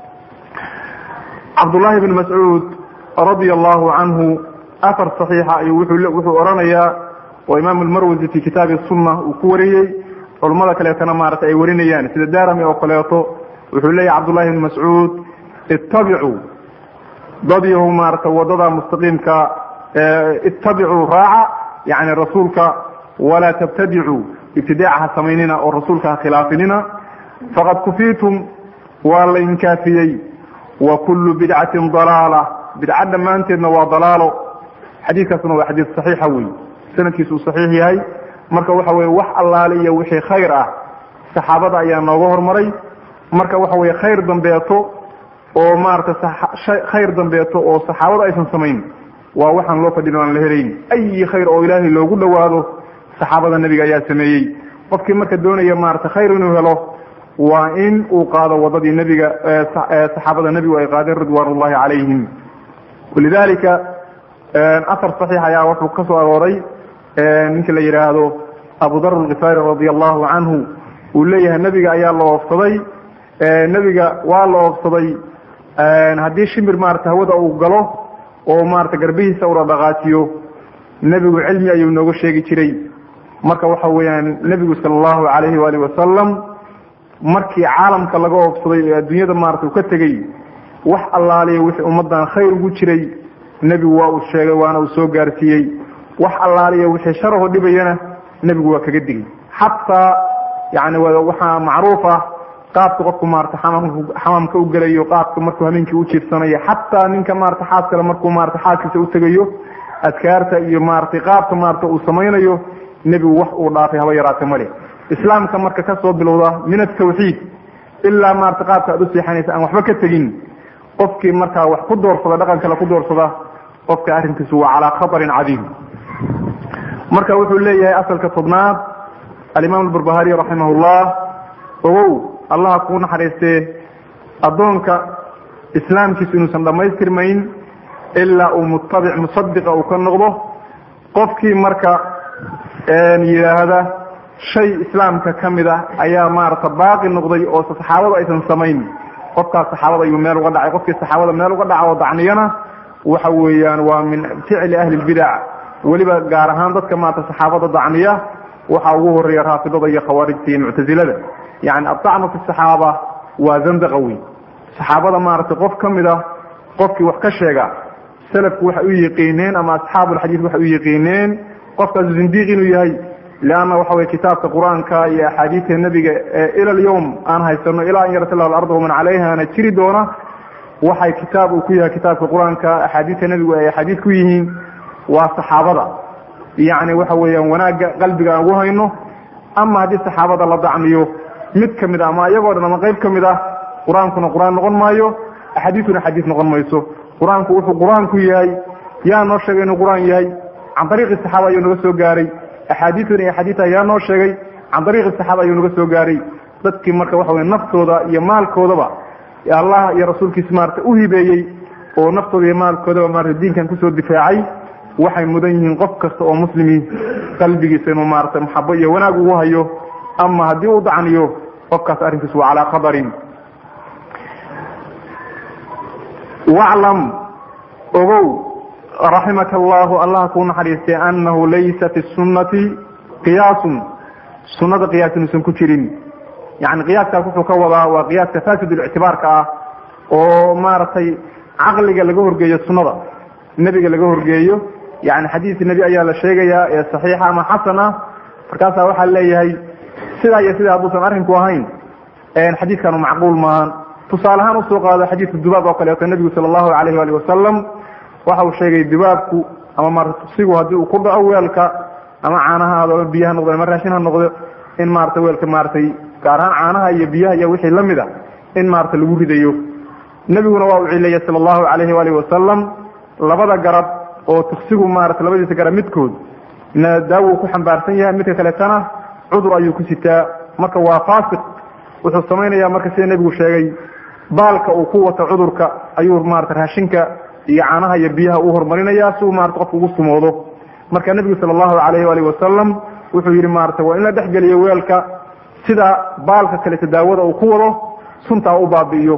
cabdullaahi bn mascuud radia allahu canhu afar saxiixa ayuu wuxuu odhanayaa oo imaam almarwasi fi kitaabi sunna uu ku wariyey culummada kaleetana maarata ay warinayaan sida darami oo kaleeto wuxuu leeyahy cabdullahi bn mascuud ittabicuu dad yahu maarata wadada mustaqiimka ittabicuu raaca yani rasuulka walaa tabtadicuu ibtidaaca ha samaynina oo rasuulka ha khilaafinina faqad kufiitum waa la inkaafiyey wa kullu bidcatin dalaala bidca dhammaanteedna waa dalaalo xadiidkaasna waa xadiid saxiixa wey sanadkiisu uu saxiix yahay marka waxa weye wax allaale iyo wixii khayr ah saxaabada ayaa nooga hormaray marka waxa weye khayr dambeeto oo maarata khayr dambeeto oo saxaabada aysan samayn waa waxaan loo fadhin aan la helayn ayi khayr oo ilaahay loogu dhowaado saxaabada nebiga ayaa sameeyey qofkii marka doonaya maarata khayr inuu helo waa in uu qaado wadadii nebiga saxaabada nebigu ay qaadeen ridwaan ullahi calayhim walidalika afar saxiix ayaa wuxuu ka soo arooray ninka la yidhaahdo abu dar alkifaari radia allahu canhu uu leeyahay nebiga ayaa la oofsaday nebiga waa la oofsaday haddii shimir maarata hawada uu galo oo maarata garbihiisa ula dhaqaajiyo nebigu cilmi ayuu nooga sheegi jiray marka waxa weeyaan nebigu sala allahu calayhi waalihi wasalam markii caalamka laga oofsaday ee adduunyada maarata uu ka tegey wax allaaliya wixii ummaddan khayr ugu jiray nebigu waa uu sheegay waana uu soo gaarsiiyey wax allaaliya wixii sharaho dhibayana nebigu waa kaga digay xataa yani waxaa macruuf ah qaabka qofku maarata xamaamka u gelayo qaabka markuu hameenkii u jiirsanayo xataa ninka maarata xaas kale markuu maarata xaaskiisa u tegayo adkaarta iyo maaratay qaabka maarata uu samaynayo nebigu wax uu dhaafay haba yaraate male islaamka marka kasoo bilowda min atawxiid ilaa maarata qaabka aad u seexanaysa aan waxba ka tegin qofkii markaa wax ku doorsada dhaqan kale ku doorsada qofka arrinkiisu waa calaa khatarin cadiim marka wuxuu leeyahay asalka tobnaad alimaam albarbahari raximah llah ogow allaha kuu naxariistee addoonka islaamkiisu inuusan dhammaystirmayn ilaa uu mutabic musadiqa uu ka noqdo qofkii marka yidhaahda shay islaamka ka mid ah ayaa maarata baaqi noqday oo saxaabada aysan samayn qofkaas saxaabada ayuu meel uga dhacay qofkii saxaabada meel uga dhaca oo dacniyana waxa weeyaan waa min ficli ahli lbidac weliba gaar ahaan dadka maarata saxaabada dacniya waxaa ugu horeeya raafidada iyo khawaarijta iyo muctazilada yani adacnu fi saxaaba waa zandaqa wey saxaabada maaragtay qof ka mid ah qofkii wax ka sheega salafku waxay u yiqiineen ama asxaabulxadiid waxay u yiqiineen qofkaas zindiiq inuu yahay leanna waxa weye kitaabka qur-aanka iyo axaadiidta nebiga ee ila alyawm aan haysano ilaa an yarata llahu alarda waman calayhana jiri doona waxay kitaab uu ku yahay kitaabka qur-aanka axaadiidta nebigu ay axaadiid ku yihiin waa saxaabada yacni waxa weeyaan wanaagga qalbiga aan ugu hayno ama haddii saxaabada la dacmiyo mid ka mid a ama iyagoo dhan ama qayb ka mid ah qur-aankuna qur-aan noqon maayo axaadiisuna xadiis noqon mayso qur-aanku wuxuu qur-aanku yahay yaa noo sheegay inuu qur-aan yahay can ariiqi saxaaba ayuu naga soo gaaray axaadiisuna iyo xadiita yaa noo sheegay can ariiqi saxaaba ayuu naga soo gaaray dadkii marka waxa wey naftooda iyo maalkoodaba allah iyo rasuulkiisa maarata u hibeeyey oo naftooda iyo maalkoodaba maarata diinkan kusoo difaacay waxay mudan yihiin qof kasta oo muslimi qalbigiisa inuu maarata maxabo iyo wanaag ugu hayo ama haddii uu dacniyo qofkaas arrinkiisu waa calaa qadarin waclam ogow raximaka allahu allah kuu naxariistay annahu laysa fi sunnati qiyaasun sunnada qiyaas inuusan ku jirin yani qiyaaskaas wuxuu ka wadaa waa qiyaaska fasidlictibaarka ah oo maaragtay caqliga laga horgeeyo sunnada nebiga laga horgeeyo yani xadiis nebi ayaa la sheegayaa ee saxiixa ama xasan ah markaasaa waxaa leeyahay sidaa iyo sidaa hadduusan arrinku ahayn xadiiskanu macquul maahan tusaale ahaan usoo qaado xadiidka dubaab oo kaleeto nebigu sala allahu alayh ali wasalam waxa uu sheegay dubaabku ama maarata tusigu haddii uu ku dhaco weelka ama caanaha ahaado ama biyaha noqdo ama raashin ha noqdo in maarata weelka maaratay gaar ahaan caanaha iyo biyaha iyo wixii la mid a in maarata lagu ridayo nebiguna waa uu cileeyay sala allahu alayhi waalihi wasalam labada garab oo tuksigu maarata labadiisa garab midkood na daawo ku xambaarsan yahay midka kaleetana cudur ayuu ku sitaa marka waa faasiq wuxuu samaynaya marka sida nebigu sheegay baalka uu ku wato cudurka ayuu maarata raashinka iyo caanaha iyo biyaha uu horumarinaya si uu maarata qofka ugu sumoodo marka nebigu sala allahu alayhi waalihi wasalam wuxuu yidhi maarata waa in la dhexgeliyo weelka sida baalka kaleeto daawada uu ku wado suntaa u baabi'iyo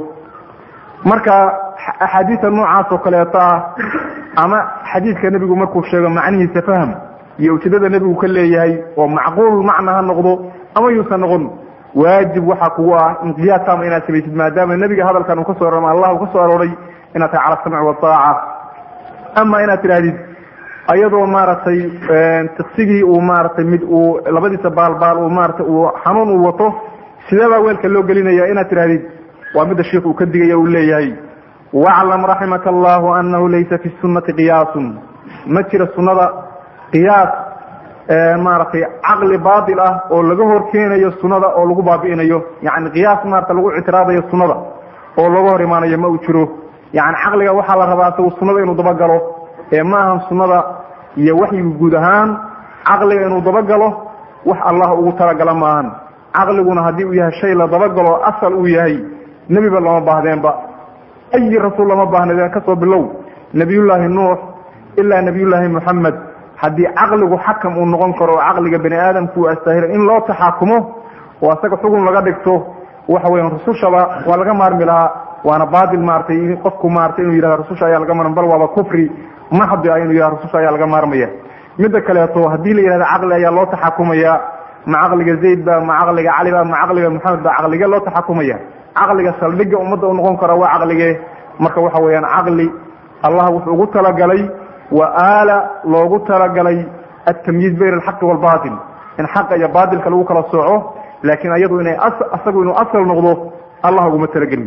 marka axaadiista noocaas oo kaleeto ah ama xadiidka nebigu markuu sheego macnihiisa faham iyo ujeedada nebigu ka leeyahay oo macquul macna ha noqdo ama yuusan noqon waajib waxaa kugu ah in qiyaasama inaad samaysid maadaama nebiga hadalkan uu ka so ama allah uu ka soo arooray inaad tahay cala samci wataaca ama inaad tidhaahdid ayadoo maaragtay tiksigii uu maaratay mid uu labadiisa baalbaal uu maarata uu xanuun uu wato sideebaa weelka loo gelinaya inaad tidhahdid waa midda sheikh uu ka digaya uu leeyahay waclam raximaka allahu anahu laysa fi sunnati qiyaasun ma jira sunnada qiyaas maaragtay caqli baatil ah oo laga hor keenayo sunnada oo lagu baabi'inayo yani qiyaas maarata lagu ictiraadayo sunnada oo laga hor imaanayo ma uu jiro yani caqliga waxaa la rabaa isagu sunnada inuu dabagalo ee ma ahan sunnada iyo waxyigu guud ahaan caqliga inuu dabagalo wax allah ugu talagala maahan caqliguna haddii uu yahay shay la dabagalo asal uu yahay nebiba lama baahdeenba ayi rasuul lama baahnadeen kasoo bilow nebiyullaahi nuux ilaa nebiyullaahi moxamed haddii caqligu xakam uu noqon karo oo caqliga bani aadamku uu astahiro in loo taxaakumo oo asaga xugun laga dhigto waxa weya rusushaba waa laga maarmi lahaa waana baatil maaratay qofku maaratay inuu yihahdo rususha ayaa laga maarma bal waaba kufri maxdi ah inuu yihahdo rususha ayaa laga maarmaya midda kaleeto haddii la yihahdo caqli ayaa loo taxakumaya ma caqliga zayd ba ma caqliga cali ba ma caqliga maxamed ba caqlige loo taxakumaya caqliga saldhiga ummadda u noqon kara waa caqlige marka waxa weeyaan caqli allah wuxuu ugu talagalay wa aala loogu talagalay altamyiiz bayn alxaqi waalbatil in xaqa iyo baatilka lagu kala sooco laakiin ayadu inay asagu inuu asal noqdo allah uguma talagelin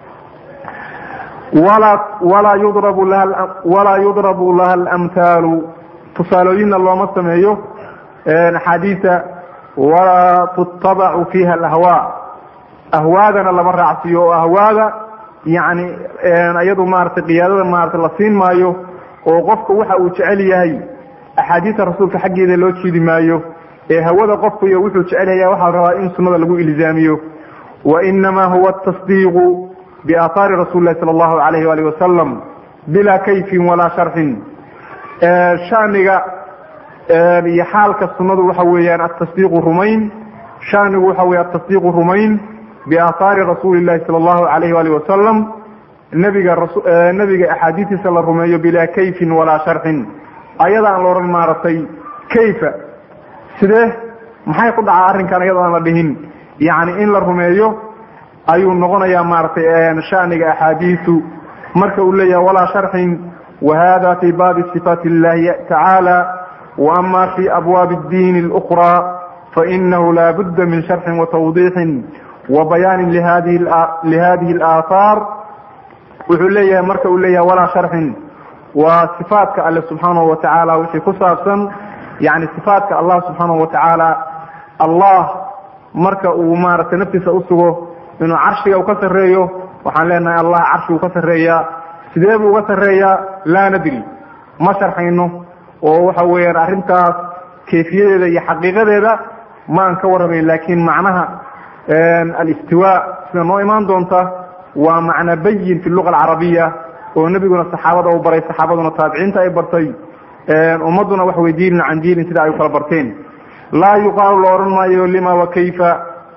walaa walaa yudrabu laha walaa yudrabu laha alamthaalu tusaalooyinna looma sameeyo axaadiisa walaa tuttabacu fiiha alahwaa ahwaadana lama raacsiiyo oo ahwaada yani iyadu maratay qiyaadada maarata la siin maayo oo qofka waxa uu jecel yahay axaadiista rasuulka xaggeeda loo jiidi maayo ee hawada qofku iyo wuxuu jecel yahay waxaa la rabaa in sunnada lagu ilzaamiyo wainama huwa atasdiiqu biaahaari rasuli lahi sala allahu alayh waalih wasalam bilaa kayfin walaa sharxin shaniga iyo xaalka sunnadu waxa weeyaan atasdiiqu rumayn shanigu waxa weya atasdiiqu rumayn biaahaari rasuuli llahi sala allahu alayh waalih wasalam nebiga nebiga axaadiistiisa la rumeeyo bilaa kayfin walaa sharxin ayada aan la odhan maaragtay kayfa sidee maxay ku dhacaa arrinkan iyadoo aan la dhihin yacni in la rumeeyo ayuu noqonayaa maaragtay shaniga axaadiisu marka uu leeyahay walaa sharxin wahada fi baabi sifaati illahi tacaala waama fi abwaabi اdiin اlأkraa fainahu laa budda min sharxin watawdiixin wabayaanin lihadihi اlaahaar wuxuu leeyahay marka uu leeyahay walaa sharxin waa sifaatka alle subxaanahu watacaala wixii ku saabsan yani sifaatka allah subxaanahu watacaala allah marka uu maaragtay naftiisa usugo inuu carshiga u ka sarreeyo waxaan leenahay allah carshiguu ka sarreeyaa sidee buu uga sarreeyaa laa nadri ma sharxayno oo waxa weeyaan arrintaas kayfiyadeeda iyo xaqiiqadeeda ma aan ka warramayn laakiin macnaha alistiwa sida noo imaan doonta waa macna bayin fi luga alcarabiya oo nebiguna saxaabada u baray saxaabaduna taabiciinta ay bartay ummadduna wax wey diilin can diilin sida ay u kala barteen laa yuqaalu la odhan maayo lima wa kayfa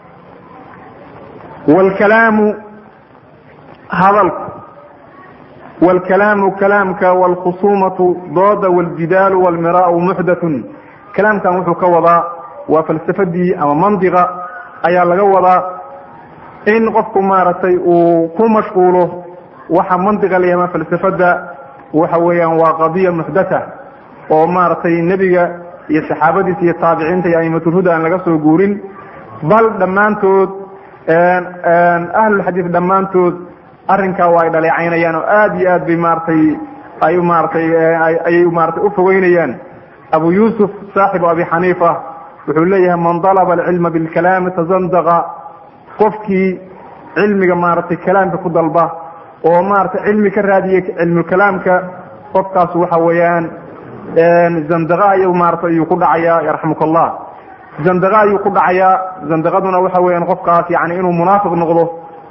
wlkalaamu hadalku wlkalaamu kalaamka wlkhusuumatu dooda wاljidaalu wاlmiraau muxdathun kalaamkan wuxuu ka wadaa waa falsafadii ama mandiqa ayaa laga wadaa in qofku maaragtay uu ku mashquulo waxa mandiqa la yahama falsafada waxa weeyaan waa qadiya muxdatha oo maaragtay nebiga iyo saxaabadiisa iyo taabiciinta iyo aimatulhuda aan laga soo guurin bal dhammaantood ahlulxadiid dhammaantood arrinkaa waa ay dhaleecaynayaan oo aad iyo aad bay maaragtay ay maaratay ayay maaratay ufogeynayaan abu yuusuf saaxibu abi xaniifa wuxuu leeyahay man dalaba alcilma bilkalaami tazandaqa qofkii cilmiga maaragtay kalaamka ku dalba oo maaragtay cilmi ka raadiya cilmukalaamka qofkaas waxa weeyaan zandaqa ayuu maarata ayuu ku dhacayaa yarxamuka allah zandaqa ayuu ku dhacayaa zandaqaduna waxa weeyaan qofkaas yani inuu munaafiq noqdo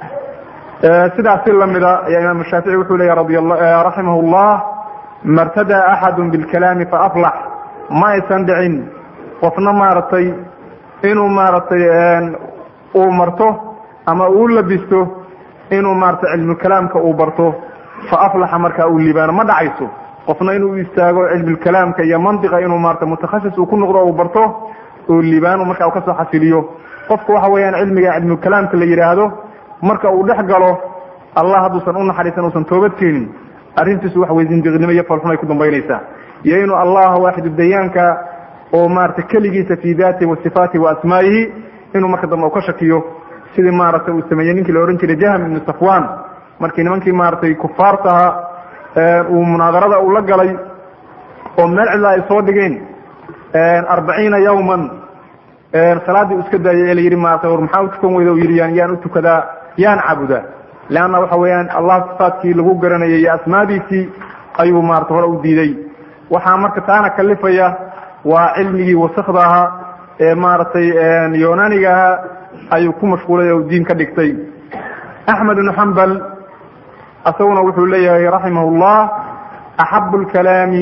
sidaas si lamida ayaa imaam shaafici wuxuu leeyahy radi raximah llah martada axadu bilkalaami faaflax ma aysan dhicin qofna maaragtay inuu maaragtay uu marto ama uu labisto inuu maaragtay cilmukalaamka uu barto faaflaxa markaa uu liibaano ma dhacayso qofna inuu istaago cilmulkalaamka iyo mandiqa inuu maarata mutakhasis uu ku noqdo uu barto oo liibaano marka uu kasoo xasiliyo qofku waxa weeyaan cilmiga cilmukalaamka la yidhaahdo marka uu dhex galo allah hadduusan u naxariisan uusan toobad keenin arrintiisu waxa weye zindiqnimo iyo falxumay ku dambaynaysaa iyo inuu allah waaxidu dayaanka oo maarata keligiisa fi daatihi wa sifaatihi wa asmaa'ihi inuu marka dambe u ka shakiyo sidii maaragtay uu sameeyey ninkii la odhan jiray jahm ibnu safwan markii nimankii maaragtay kufaartaha uu munaadarada uu la galay oo meel cidla ay soo dhigeen arbaciina yawman salaaddii u iska daayay ee la yidhi maarata war maxaa u tukan weyda u yidhi yaan u tukadaa yaan caabudaa leanna waxa weeyaan allah sifaatkii lagu garanayay iyo asmaadiisii ayuu maarata hore u diiday waxaa marka taana kalifaya waa cilmigii wasakda ahaa ee maaragtay yonaniga ahaa ayuu ku mashquulay oo diin ka dhigtay axmed ibnu xambal isaguna wuxuu leeyahay raximah llah axabu lkalaami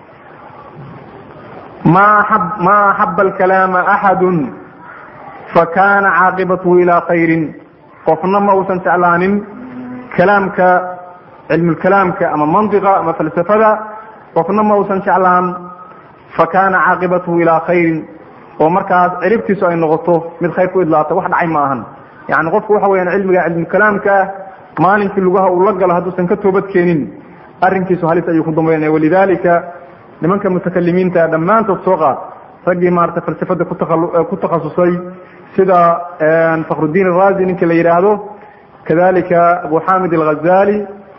ma ma axaba alkalaama axadu fakana caaqibatuhu ilaa khayrin qofna ma uusan jeclaanin kalaamka cilmulkalaamka ama mandiqa ama falsafada qofna ma uusan jeclaan fakana caaqibatuhu ilaa khayrin oo markaas ciribtiisu ay noqoto mid khayr ku idlaata wax dhacay ma ahan yani qofku waxa weyaan cilmiga cilmukalaamka ah maalinkii lugaha uu la galo hadduusan ka toobad keenin arrinkiisu halis ayuu ku dambaynaya walidalika nimanka mutakalimiinta dhammaantood soo qaad raggii maarata falsafada ku takhasusay sida fakhrudiin arazi ninka la yidhaahdo kadalika abu xamid alghazali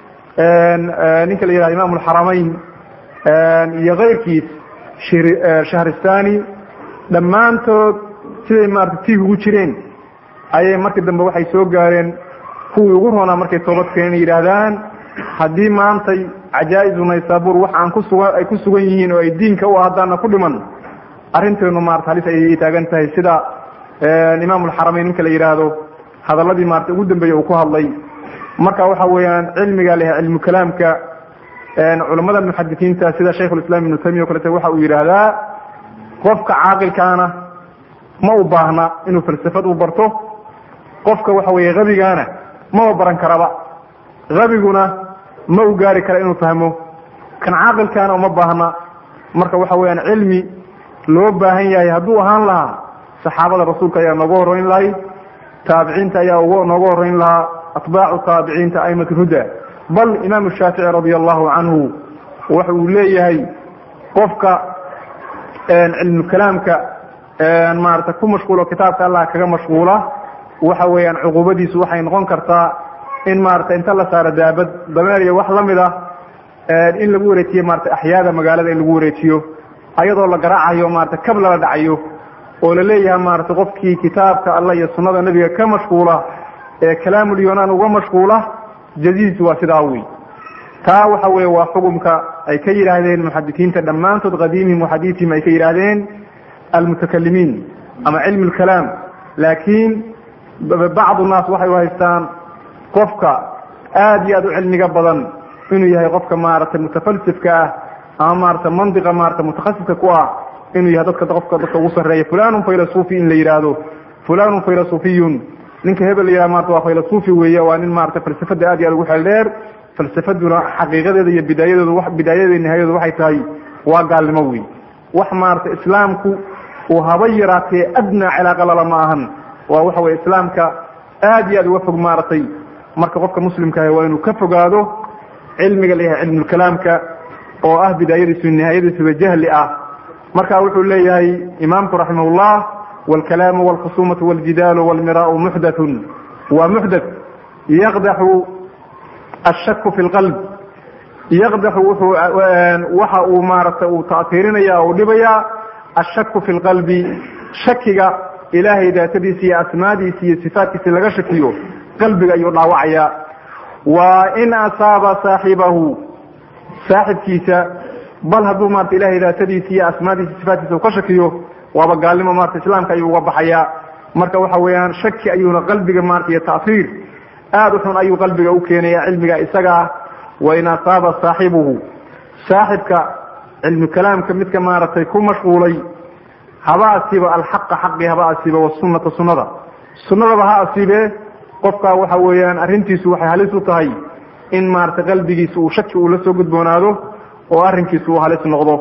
ninka la yihahdo imam alxaramayn iyo keyrkiis shahristani dhammaantood siday maarata tiig ugu jireen ayay markii dambe waxay soo gaareen kuwii ugu roonaa markay toobad keeneen yidhaahdaan haddii maantay cajaa-izu naysabur wax aan kusuga ay ku sugan yihiin oo ay diinka u haddaana ku dhiman arrinteenu maarata halis ayay taagan tahay sida imaam alxaramayn ninka la yidhaahdo hadaladii maarata ugu dambeeyey uu ku hadlay marka waxa weeyaan cilmiga leh cilmu kalaamka culamada muxadisiinta sida shaykhulislaam ibnu taymiya o kalete waxa uu yidhaahdaa qofka caaqilkaana ma u baahna inuu falsafad u barto qofka waxa weeye habigaana maba baran karaba habiguna ma u gaari kara inuu fahmo kan caaqilkaana uma baahna marka waxa weeyaan cilmi loo baahan yahay hadduu ahaan lahaa saxaabada rasuulka ayaa nooga horreyn lahay taabiciinta ayaa uga nooga horreyn lahaa atbaacu taabiciinta aimat huda bal imaamu shaafici radia allahu canhu waxa uu leeyahay qofka cilmu kalaamka maarata ku mashquulo kitaabka allah kaga mashquula waxa weeyaan cuquubadiisu waxay noqon kartaa in maarata inta la saaro daabad dameer iyo wax lamid ah in lagu wareejiyo maarata axyaada magaalada in lagu wareejiyo ayadoo la garaacayo maarata kab lala dhacayo oo la leeyahay maarata qofkii kitaabka allah iyo sunnada nebiga ka mashquula ee kalaamul yunaan uga mashquula jadiis waa sidaa wey taa waxa weeye waa xukumka ay ka yidhaahdeen muxadisiinta dhammaantood qadiimihim waxadiisihim ay ka yidhaahdeen almutakalimiin ama cilmi lkalaam laakiin bacdu naas waxay u haystaan qofka aad iyo aad u cilmiga badan inuu yahay qofka maaragtay mutafalsifka ah ama maarata mandiqa maarata mutakhasifka ku ah inuu yahay dadka qofka dadka ugu sarreeya fulanun faylasufi in la yidhaahdo fulanun faylasufiyun ninka hebel la yihahdo maarata waa faylasufi weeye waa nin maarata falsafada aad iyo aad ugu xeel dheer falsafaduna xaqiiqadeeda iyo bidaayadeedu bidaayadeeda nihayadeedu waxay tahay waa gaalnimo wey wax maarata islaamku uu haba yaraatee adnaa cilaaqa lala ma ahan waa waxa weye islaamka aad iyo aad uga fog maaragtay marka qofka muslimkaah waa inuu ka fogaado cilmiga la yahay cilmulkalaamka oo ah bidaayadiisu nihaayadiisuba jahli ah marka wuxuu leeyahay imaamku raximahullah wاlkalaamu wاlkhusumatu wاljidaalu wاlmiraau muxdaثun waa muxdaث yaqdaxu ashaku fi اlqalb yaqdaxu wuxuu waxa uu maaragtay uu taatiirinaya uu dhibaya ashaku fi lqalbi shakiga ilaahay daatadiisa iyo asmaadiisa iyo sifaatkiisa laga shakiyo qalbiga ayuu dhaawacaya wa in asaaba saaxibahu saaxibkiisa bal hadduu maarata ilahay daatadiisa iyo asmaadiisa sifaatkiisa uu ka shakiyo waaba gaalnimo maarata islaamka ayuu uga baxaya marka waxa weeyaan shaki ayuuna qalbiga maarata iyo taahiir aada u xun ayuu qalbiga u keenaya cilmiga isaga ah wain asaaba saaxibuhu saaxibka cilmu kalaamka midka maaragtay ku mashquulay haba asiibo alxaqa xaqi haba asiibo wasunata sunada sunadaba ha asiibee qofka waxa weeyaan arrintiisu waxay halis u tahay in maaragtay qalbigiisa uu shaki uu la soo gudboonaado oo arrinkiisu uu halis noqdo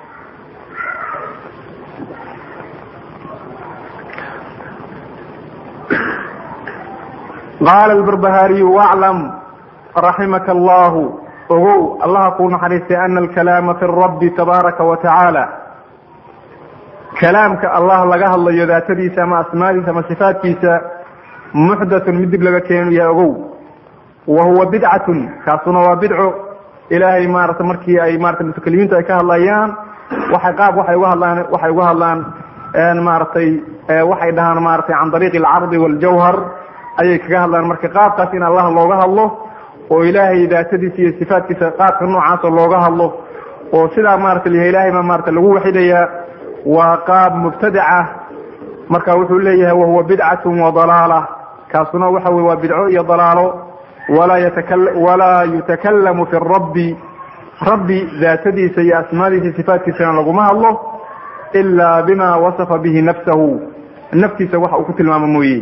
qaala albarbahaariyu waclam raximaka allahu ogow allaha kuu naxariistay ana alkalaama fi rabbi tabaaraka wa tacaala kalaamka allah laga hadlayo daatadiisa ama asmaadiisa ama sifaatkiisa muxdathun mid dib laga keenu yahay ogow wa huwa bidcatun kaasuna waa bidco ilaahay maarata markii ay maarata mutakalimiintu ay ka hadlayaan waxay qaab waxay uga hadlaan waxay uga hadlaan maaragtay waxay dhahaan maaragtay can dariiqi alcardi waljawhar ayay kaga hadlaan marka qaabkaas in allah looga hadlo oo ilaahay daatadiisa iyo sifaatkiisa qaabka noocaasa looga hadlo oo sidaa maarata lyahay ilahay baa maarata lagu waxidayaa waa qaab mubtadaca marka wuxuu leeyahay wahuwa bidcatun wa dalaala kaasuna waxa weye waa bidco iyo dalaalo walaa yataka walaa yutakalamu fi rabbi rabbi daatadiisa iyo asmaadiisa sifaatkiisana laguma hadlo ilaa bima wasafa bihi nafsahu naftiisa waxa uu ku tilmaamo mooye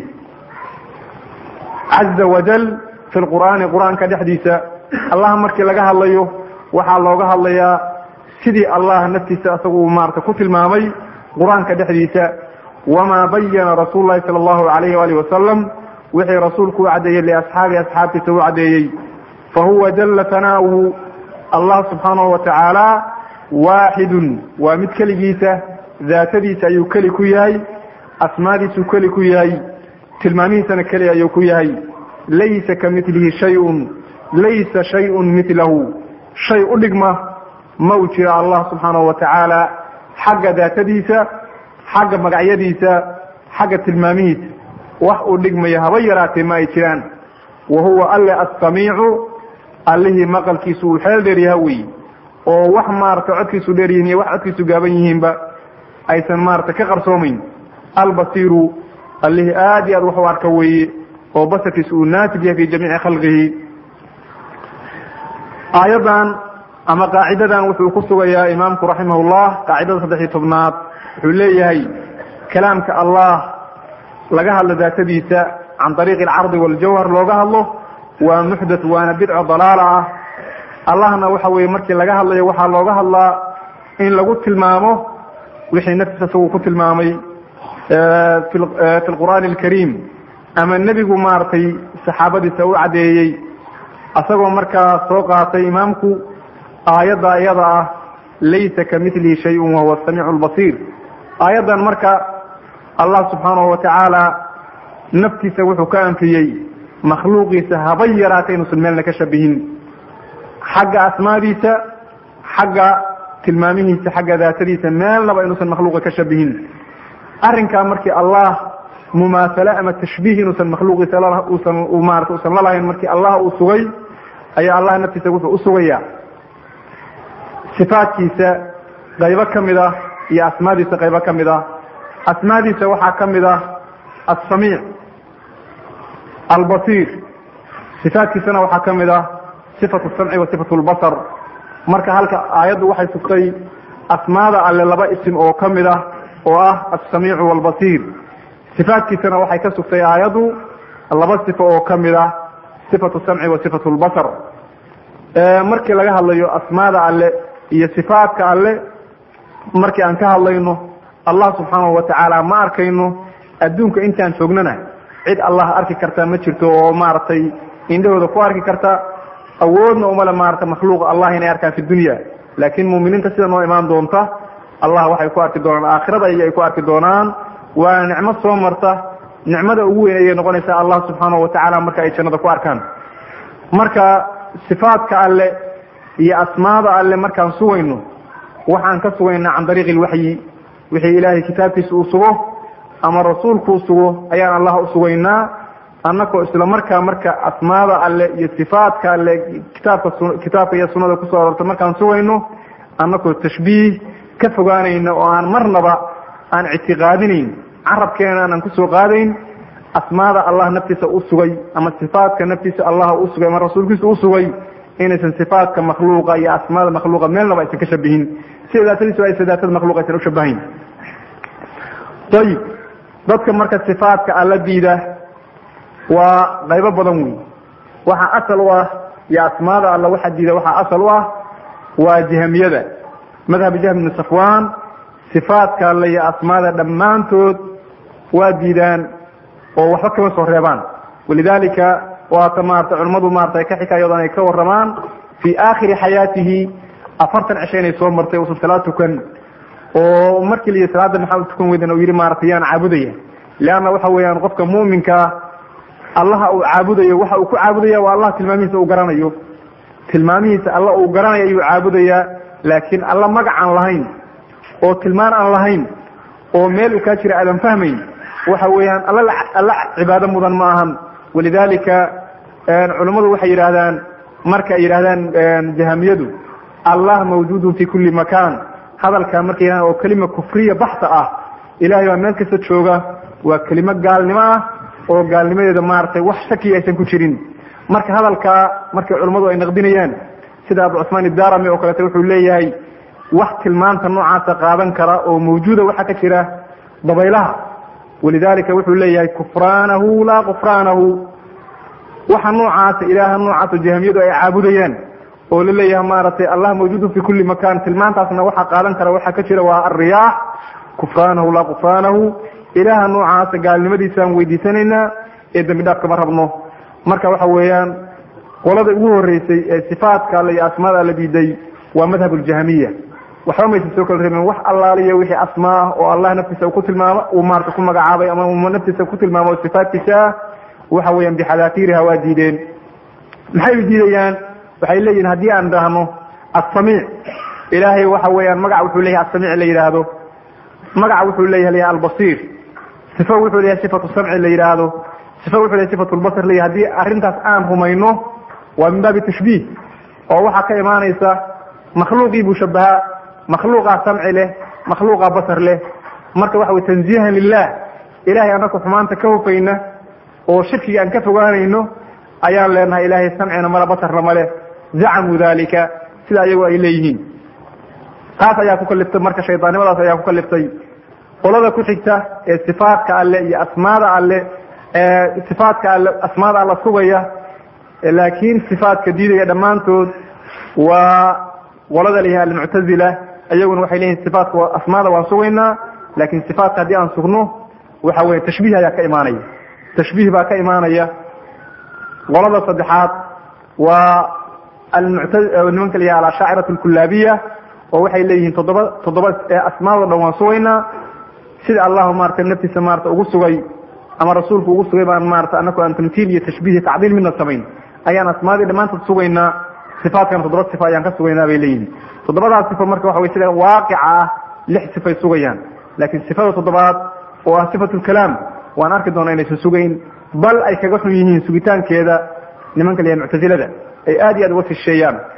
caza wajal fi lqur'aani qur-aanka dhexdiisa allah markii laga hadlayo waxaa looga hadlayaa sidii allah naftiisa isagu maarata ku tilmaamay qur-aanka dhexdiisa wamaa bayana rasuulu lahi sala allahu alayhi waalih wasalam wixii rasuulku u caddeeyey liasxaabi asxaabtiisa u caddeeyey fa huwa jalla tanaa'uhu allah subxaanahu wa tacaala waaxidun waa mid keligiisa daatadiisa ayuu keli ku yahay asmaadiisuu keli ku yahay tilmaamihiisana keli ayuu ku yahay laysa ka milihi shayun laysa shayun milahu shay u dhigma ma u jira allah subxaanahu wa tacaala xagga daatadiisa xagga magacyadiisa xagga tilmaamihiisa wax uu dhigmaya haba yaraatee ma ay jiraan wa huwa alle assamiicu allihii maqalkiisu uu xeel dheer yaha wey oo wax maarata codkiisu dheer yihin iyo wax codkiisu gaaban yihiinba aysan maarata ka qarsoomayn albasiiru allihii aad iyo aad wax u arka weeye oo basarkiisu uu naasib yahay fi jamiici khalqihi aayaddan ama qaacidadan wuxuu ku sugayaa imaamku raximahullah qaacidada saddex iyo tobnaad wuxuu leeyahay kalaamka allah laga hadlo daatadiisa can ariiqi alcardi waljawhar looga hadlo waa muxdath waana bidco dalaala ah allahna waxa weye markii laga hadlayo waxaa looga hadlaa in lagu tilmaamo wixii naftiisa isagu ku tilmaamay fi lqur'aani alkariim ama nebigu maaragtay saxaabadiisa u caddeeyey asagoo markaa soo qaatay imaamku aayadda iyada ah laysa ka milihi shayun wahuwa asamiicu albasiir aayaddan marka allah subxaanahu wa tacaala naftiisa wuxuu ka anfiyey makhluuqiisa haba yaraata inuusan meelna ka shabihin xagga asmaadiisa xagga tilmaamihiisa xagga daatadiisa meelnaba inuusan makhluuqa ka shabihin arrinkaa markii allah mumaasale ama tashbiih inuusan makhluuqiisa usan maarata usan lalahayn markii allah uu sugay ayaa allah naftiisa wuxuu usugaya sifaadkiisa qaybo ka mid ah iyo asmaadiisa qaybo ka mid ah asmaadiisa waxaa ka mid ah asamiic albasiir sifaadkiisana waxaa ka mid ah sifatu samci wa sifatu lbasar marka halka aayaddu waxay sugtay asmaada alle laba isim oo ka mid ah oo ah alsamiicu waalbasiir sifaadkiisana waxay ka sugtay aayaddu laba sifo oo ka mid ah sifatu samci wa sifatu lbasar markii laga hadlayo asmaada alle iyo sifaadka alle markii aan ka hadlayno allah subxaanahu watacaala ma arkayno adduunka intaan joognana cid allah arki karta ma jirto oo maaragtay indhahooda ku arki karta awoodna umale maarata makhluuq allah inay arkaan fi dunya laakiin muuminiinta sida noo imaan doonta allah waxay ku arki doonaan aakhirada ayay ku arki doonaan waa nicmo soo marta nicmada ugu weyn ayay noqonaysaa allah subxaanahu watacaala marka ay jannada ku arkaan marka sifaadka alle iyo asmaada alle markaan sugayno waxaan ka sugaynaa can dariiqi ilwaxyi wixii ilaahay kitaabkiisa uu sugo ama rasuulku u sugo ayaan allah u sugaynaa annakoo isla markaa marka asmaada alle iyo sifaadka alle kitaabka kitaabka iyo sunnada kusoo arortay markaan sugayno annakoo tashbiih ka fogaanayna oo aan marnaba aan ictiqaadinayn carabkeena aanan kusoo qaadayn asmaada allah naftiisa u sugay ama sifaadka naftiisa allah u sugay ama rasuulkiisa u sugay inaysan sifaadka makhluuqa iyo asmaada makhluuqa meelnaba aysan ka shabihin si daatadiisu aysan daatada makhluuq aysan ushabahayn ayib dadka marka sifaadka alla diida waa qaybo badan wey waxaa asal u ah iyo asmaada alla waxaa diida waxaa asal u ah waa jahamiyada madhab jahm ibni safwan sifaadka alle iyo asmaada dhammaantood waa diidaan oo waxba kama soo reebaan walidalika waata maarata culimmadu maarata ka xikaayadan ay ka waramaan fii aakhiri xayaatihi afartan cisho inay soo martay uusan salaad tukan oo markii layihi salaada maxaa u tukan weydan u yihi maarata yaan caabudaya leanna waxa weeyaan qofka mu'minkaa allaha uu caabudayo waxa uu ku caabudaya waa allah tilmaamihiisa uu garanayo tilmaamihiisa alla uu garanayo ayuu caabudayaa laakiin alla magac aan lahayn oo tilmaan aan lahayn oo meel uu kaa jira aadan fahmayn waxa weeyaan alla alla cibaado mudan ma ahan walidalika culummadu waxay yidhaahdaan marka ay yidhahdaan jahamiyadu allah mawjuudun fi kulli makan hadalkaa markay yidhahdaan oo kelima kufriya baxta ah ilahay baa meel kasta jooga waa kelimo gaalnimo ah oo gaalnimadeeda maaragtay wax shaki aysan ku jirin marka hadalkaa markay culummadu ay naqdinayaan sida abu cusmaan idarami oo kaleeto wuxuu leeyahay wax tilmaanta noocaasa qaadan kara oo mawjuuda waxaa ka jira dabaylaha walidalika wuxuu leeyahay kufraanahu laa kufraanahu waxa noocaasa ilaaha noocaasa jahamiyadu ay caabudayaan oo la leeyahay maaragtay allah mawjuudun fi kulli makan tilmaantaasna waxaa qaadan kara waxaa ka jira waa alriyaax kufraanahu laa kufraanahu ilaaha noocaasa gaalnimadiisaan weydiisanaynaa ee dembi dhaaf kama rabno marka waxa weeyaan qolada ugu horeysay ee sifaadka alle iyo asmaada alla diiday waa madhab ljahmiya waxba maysa soo kala reebeen wax allaaliya wixii asmaa ah oo allah naftiisa ku tilmaamo uu maarata ku magacaabay ama naftiisa ku tilmaamo sifaadkiisa ah waxa weeyaan bixadaatiiriha waa diideen maxay diidayaan waxay leeyihin haddii aan dhahno assamiic ilaahay waxa weeyaan magac wuxuu leeyahay assamiic la yidhaahdo magaca wuxuu leeyahay albasiir sifo wuxuu leeyahay sifatu samci la yidhaahdo sifo wuxuu leeyahay sifatu lbasar leeyahay haddii arrintaas aan rumayno waa min baabi tashbiih oo waxaa ka imaanaysa makhluuqii buu shabahaa makhluuqaa samci leh makhluuqaa basar leh marka waxa wey tanziihan lilah ilahay annaku xumaanta ka hufayna oo shirkiga aan ka fogaanayno ayaan leenahay ilaahay samcina male basarna male zacamuu dalika sida ayagu ay leeyihiin taas ayaa ku kaliftay marka shaydaannimadaas ayaa ku kaliftay qolada ku xigta ee sifaadka alle iyo asmaada alle ee sifaadka alle asmaada alla sugaya laakiin sifaadka diidaya dhammaantood waa qolada layahay almuctazila iyaguna waxay leeyihin sifaatka asmaada waan sugaynaa laakiin sifaatka haddii aan sugno waxa weye tashbiih ayaa ka imaanaya tashbiih baa ka imaanaya qolada saddexaad waa nimanka la yahay alashaaciratu alkulaabiya oo waxay leeyihiin toddoba toddoba asmaado dhan waan sugaynaa sida allahu maarata naftiisa maarata ugu sugay ama rasuulku ugu sugay baan maarata anaku aan tamtiil iyo tashbiih iyo tacdiil midna samayn ayaan asmaadii dhammaantood sugaynaa sifaadkana toddoba sifa ayaan ka sugaynaa bay leeyihin toddobadaas sifo marka waxa wey sida waaqica ah lix sifay sugayaan laakiin sifada toddobaad oo ah sifatu lkalaam waan arki doonaa inaysan sugayn bal ay kaga xun yihiin sugitaankeeda nimanka layahay muctazilada ay aad iyo aad uga fisheeyaan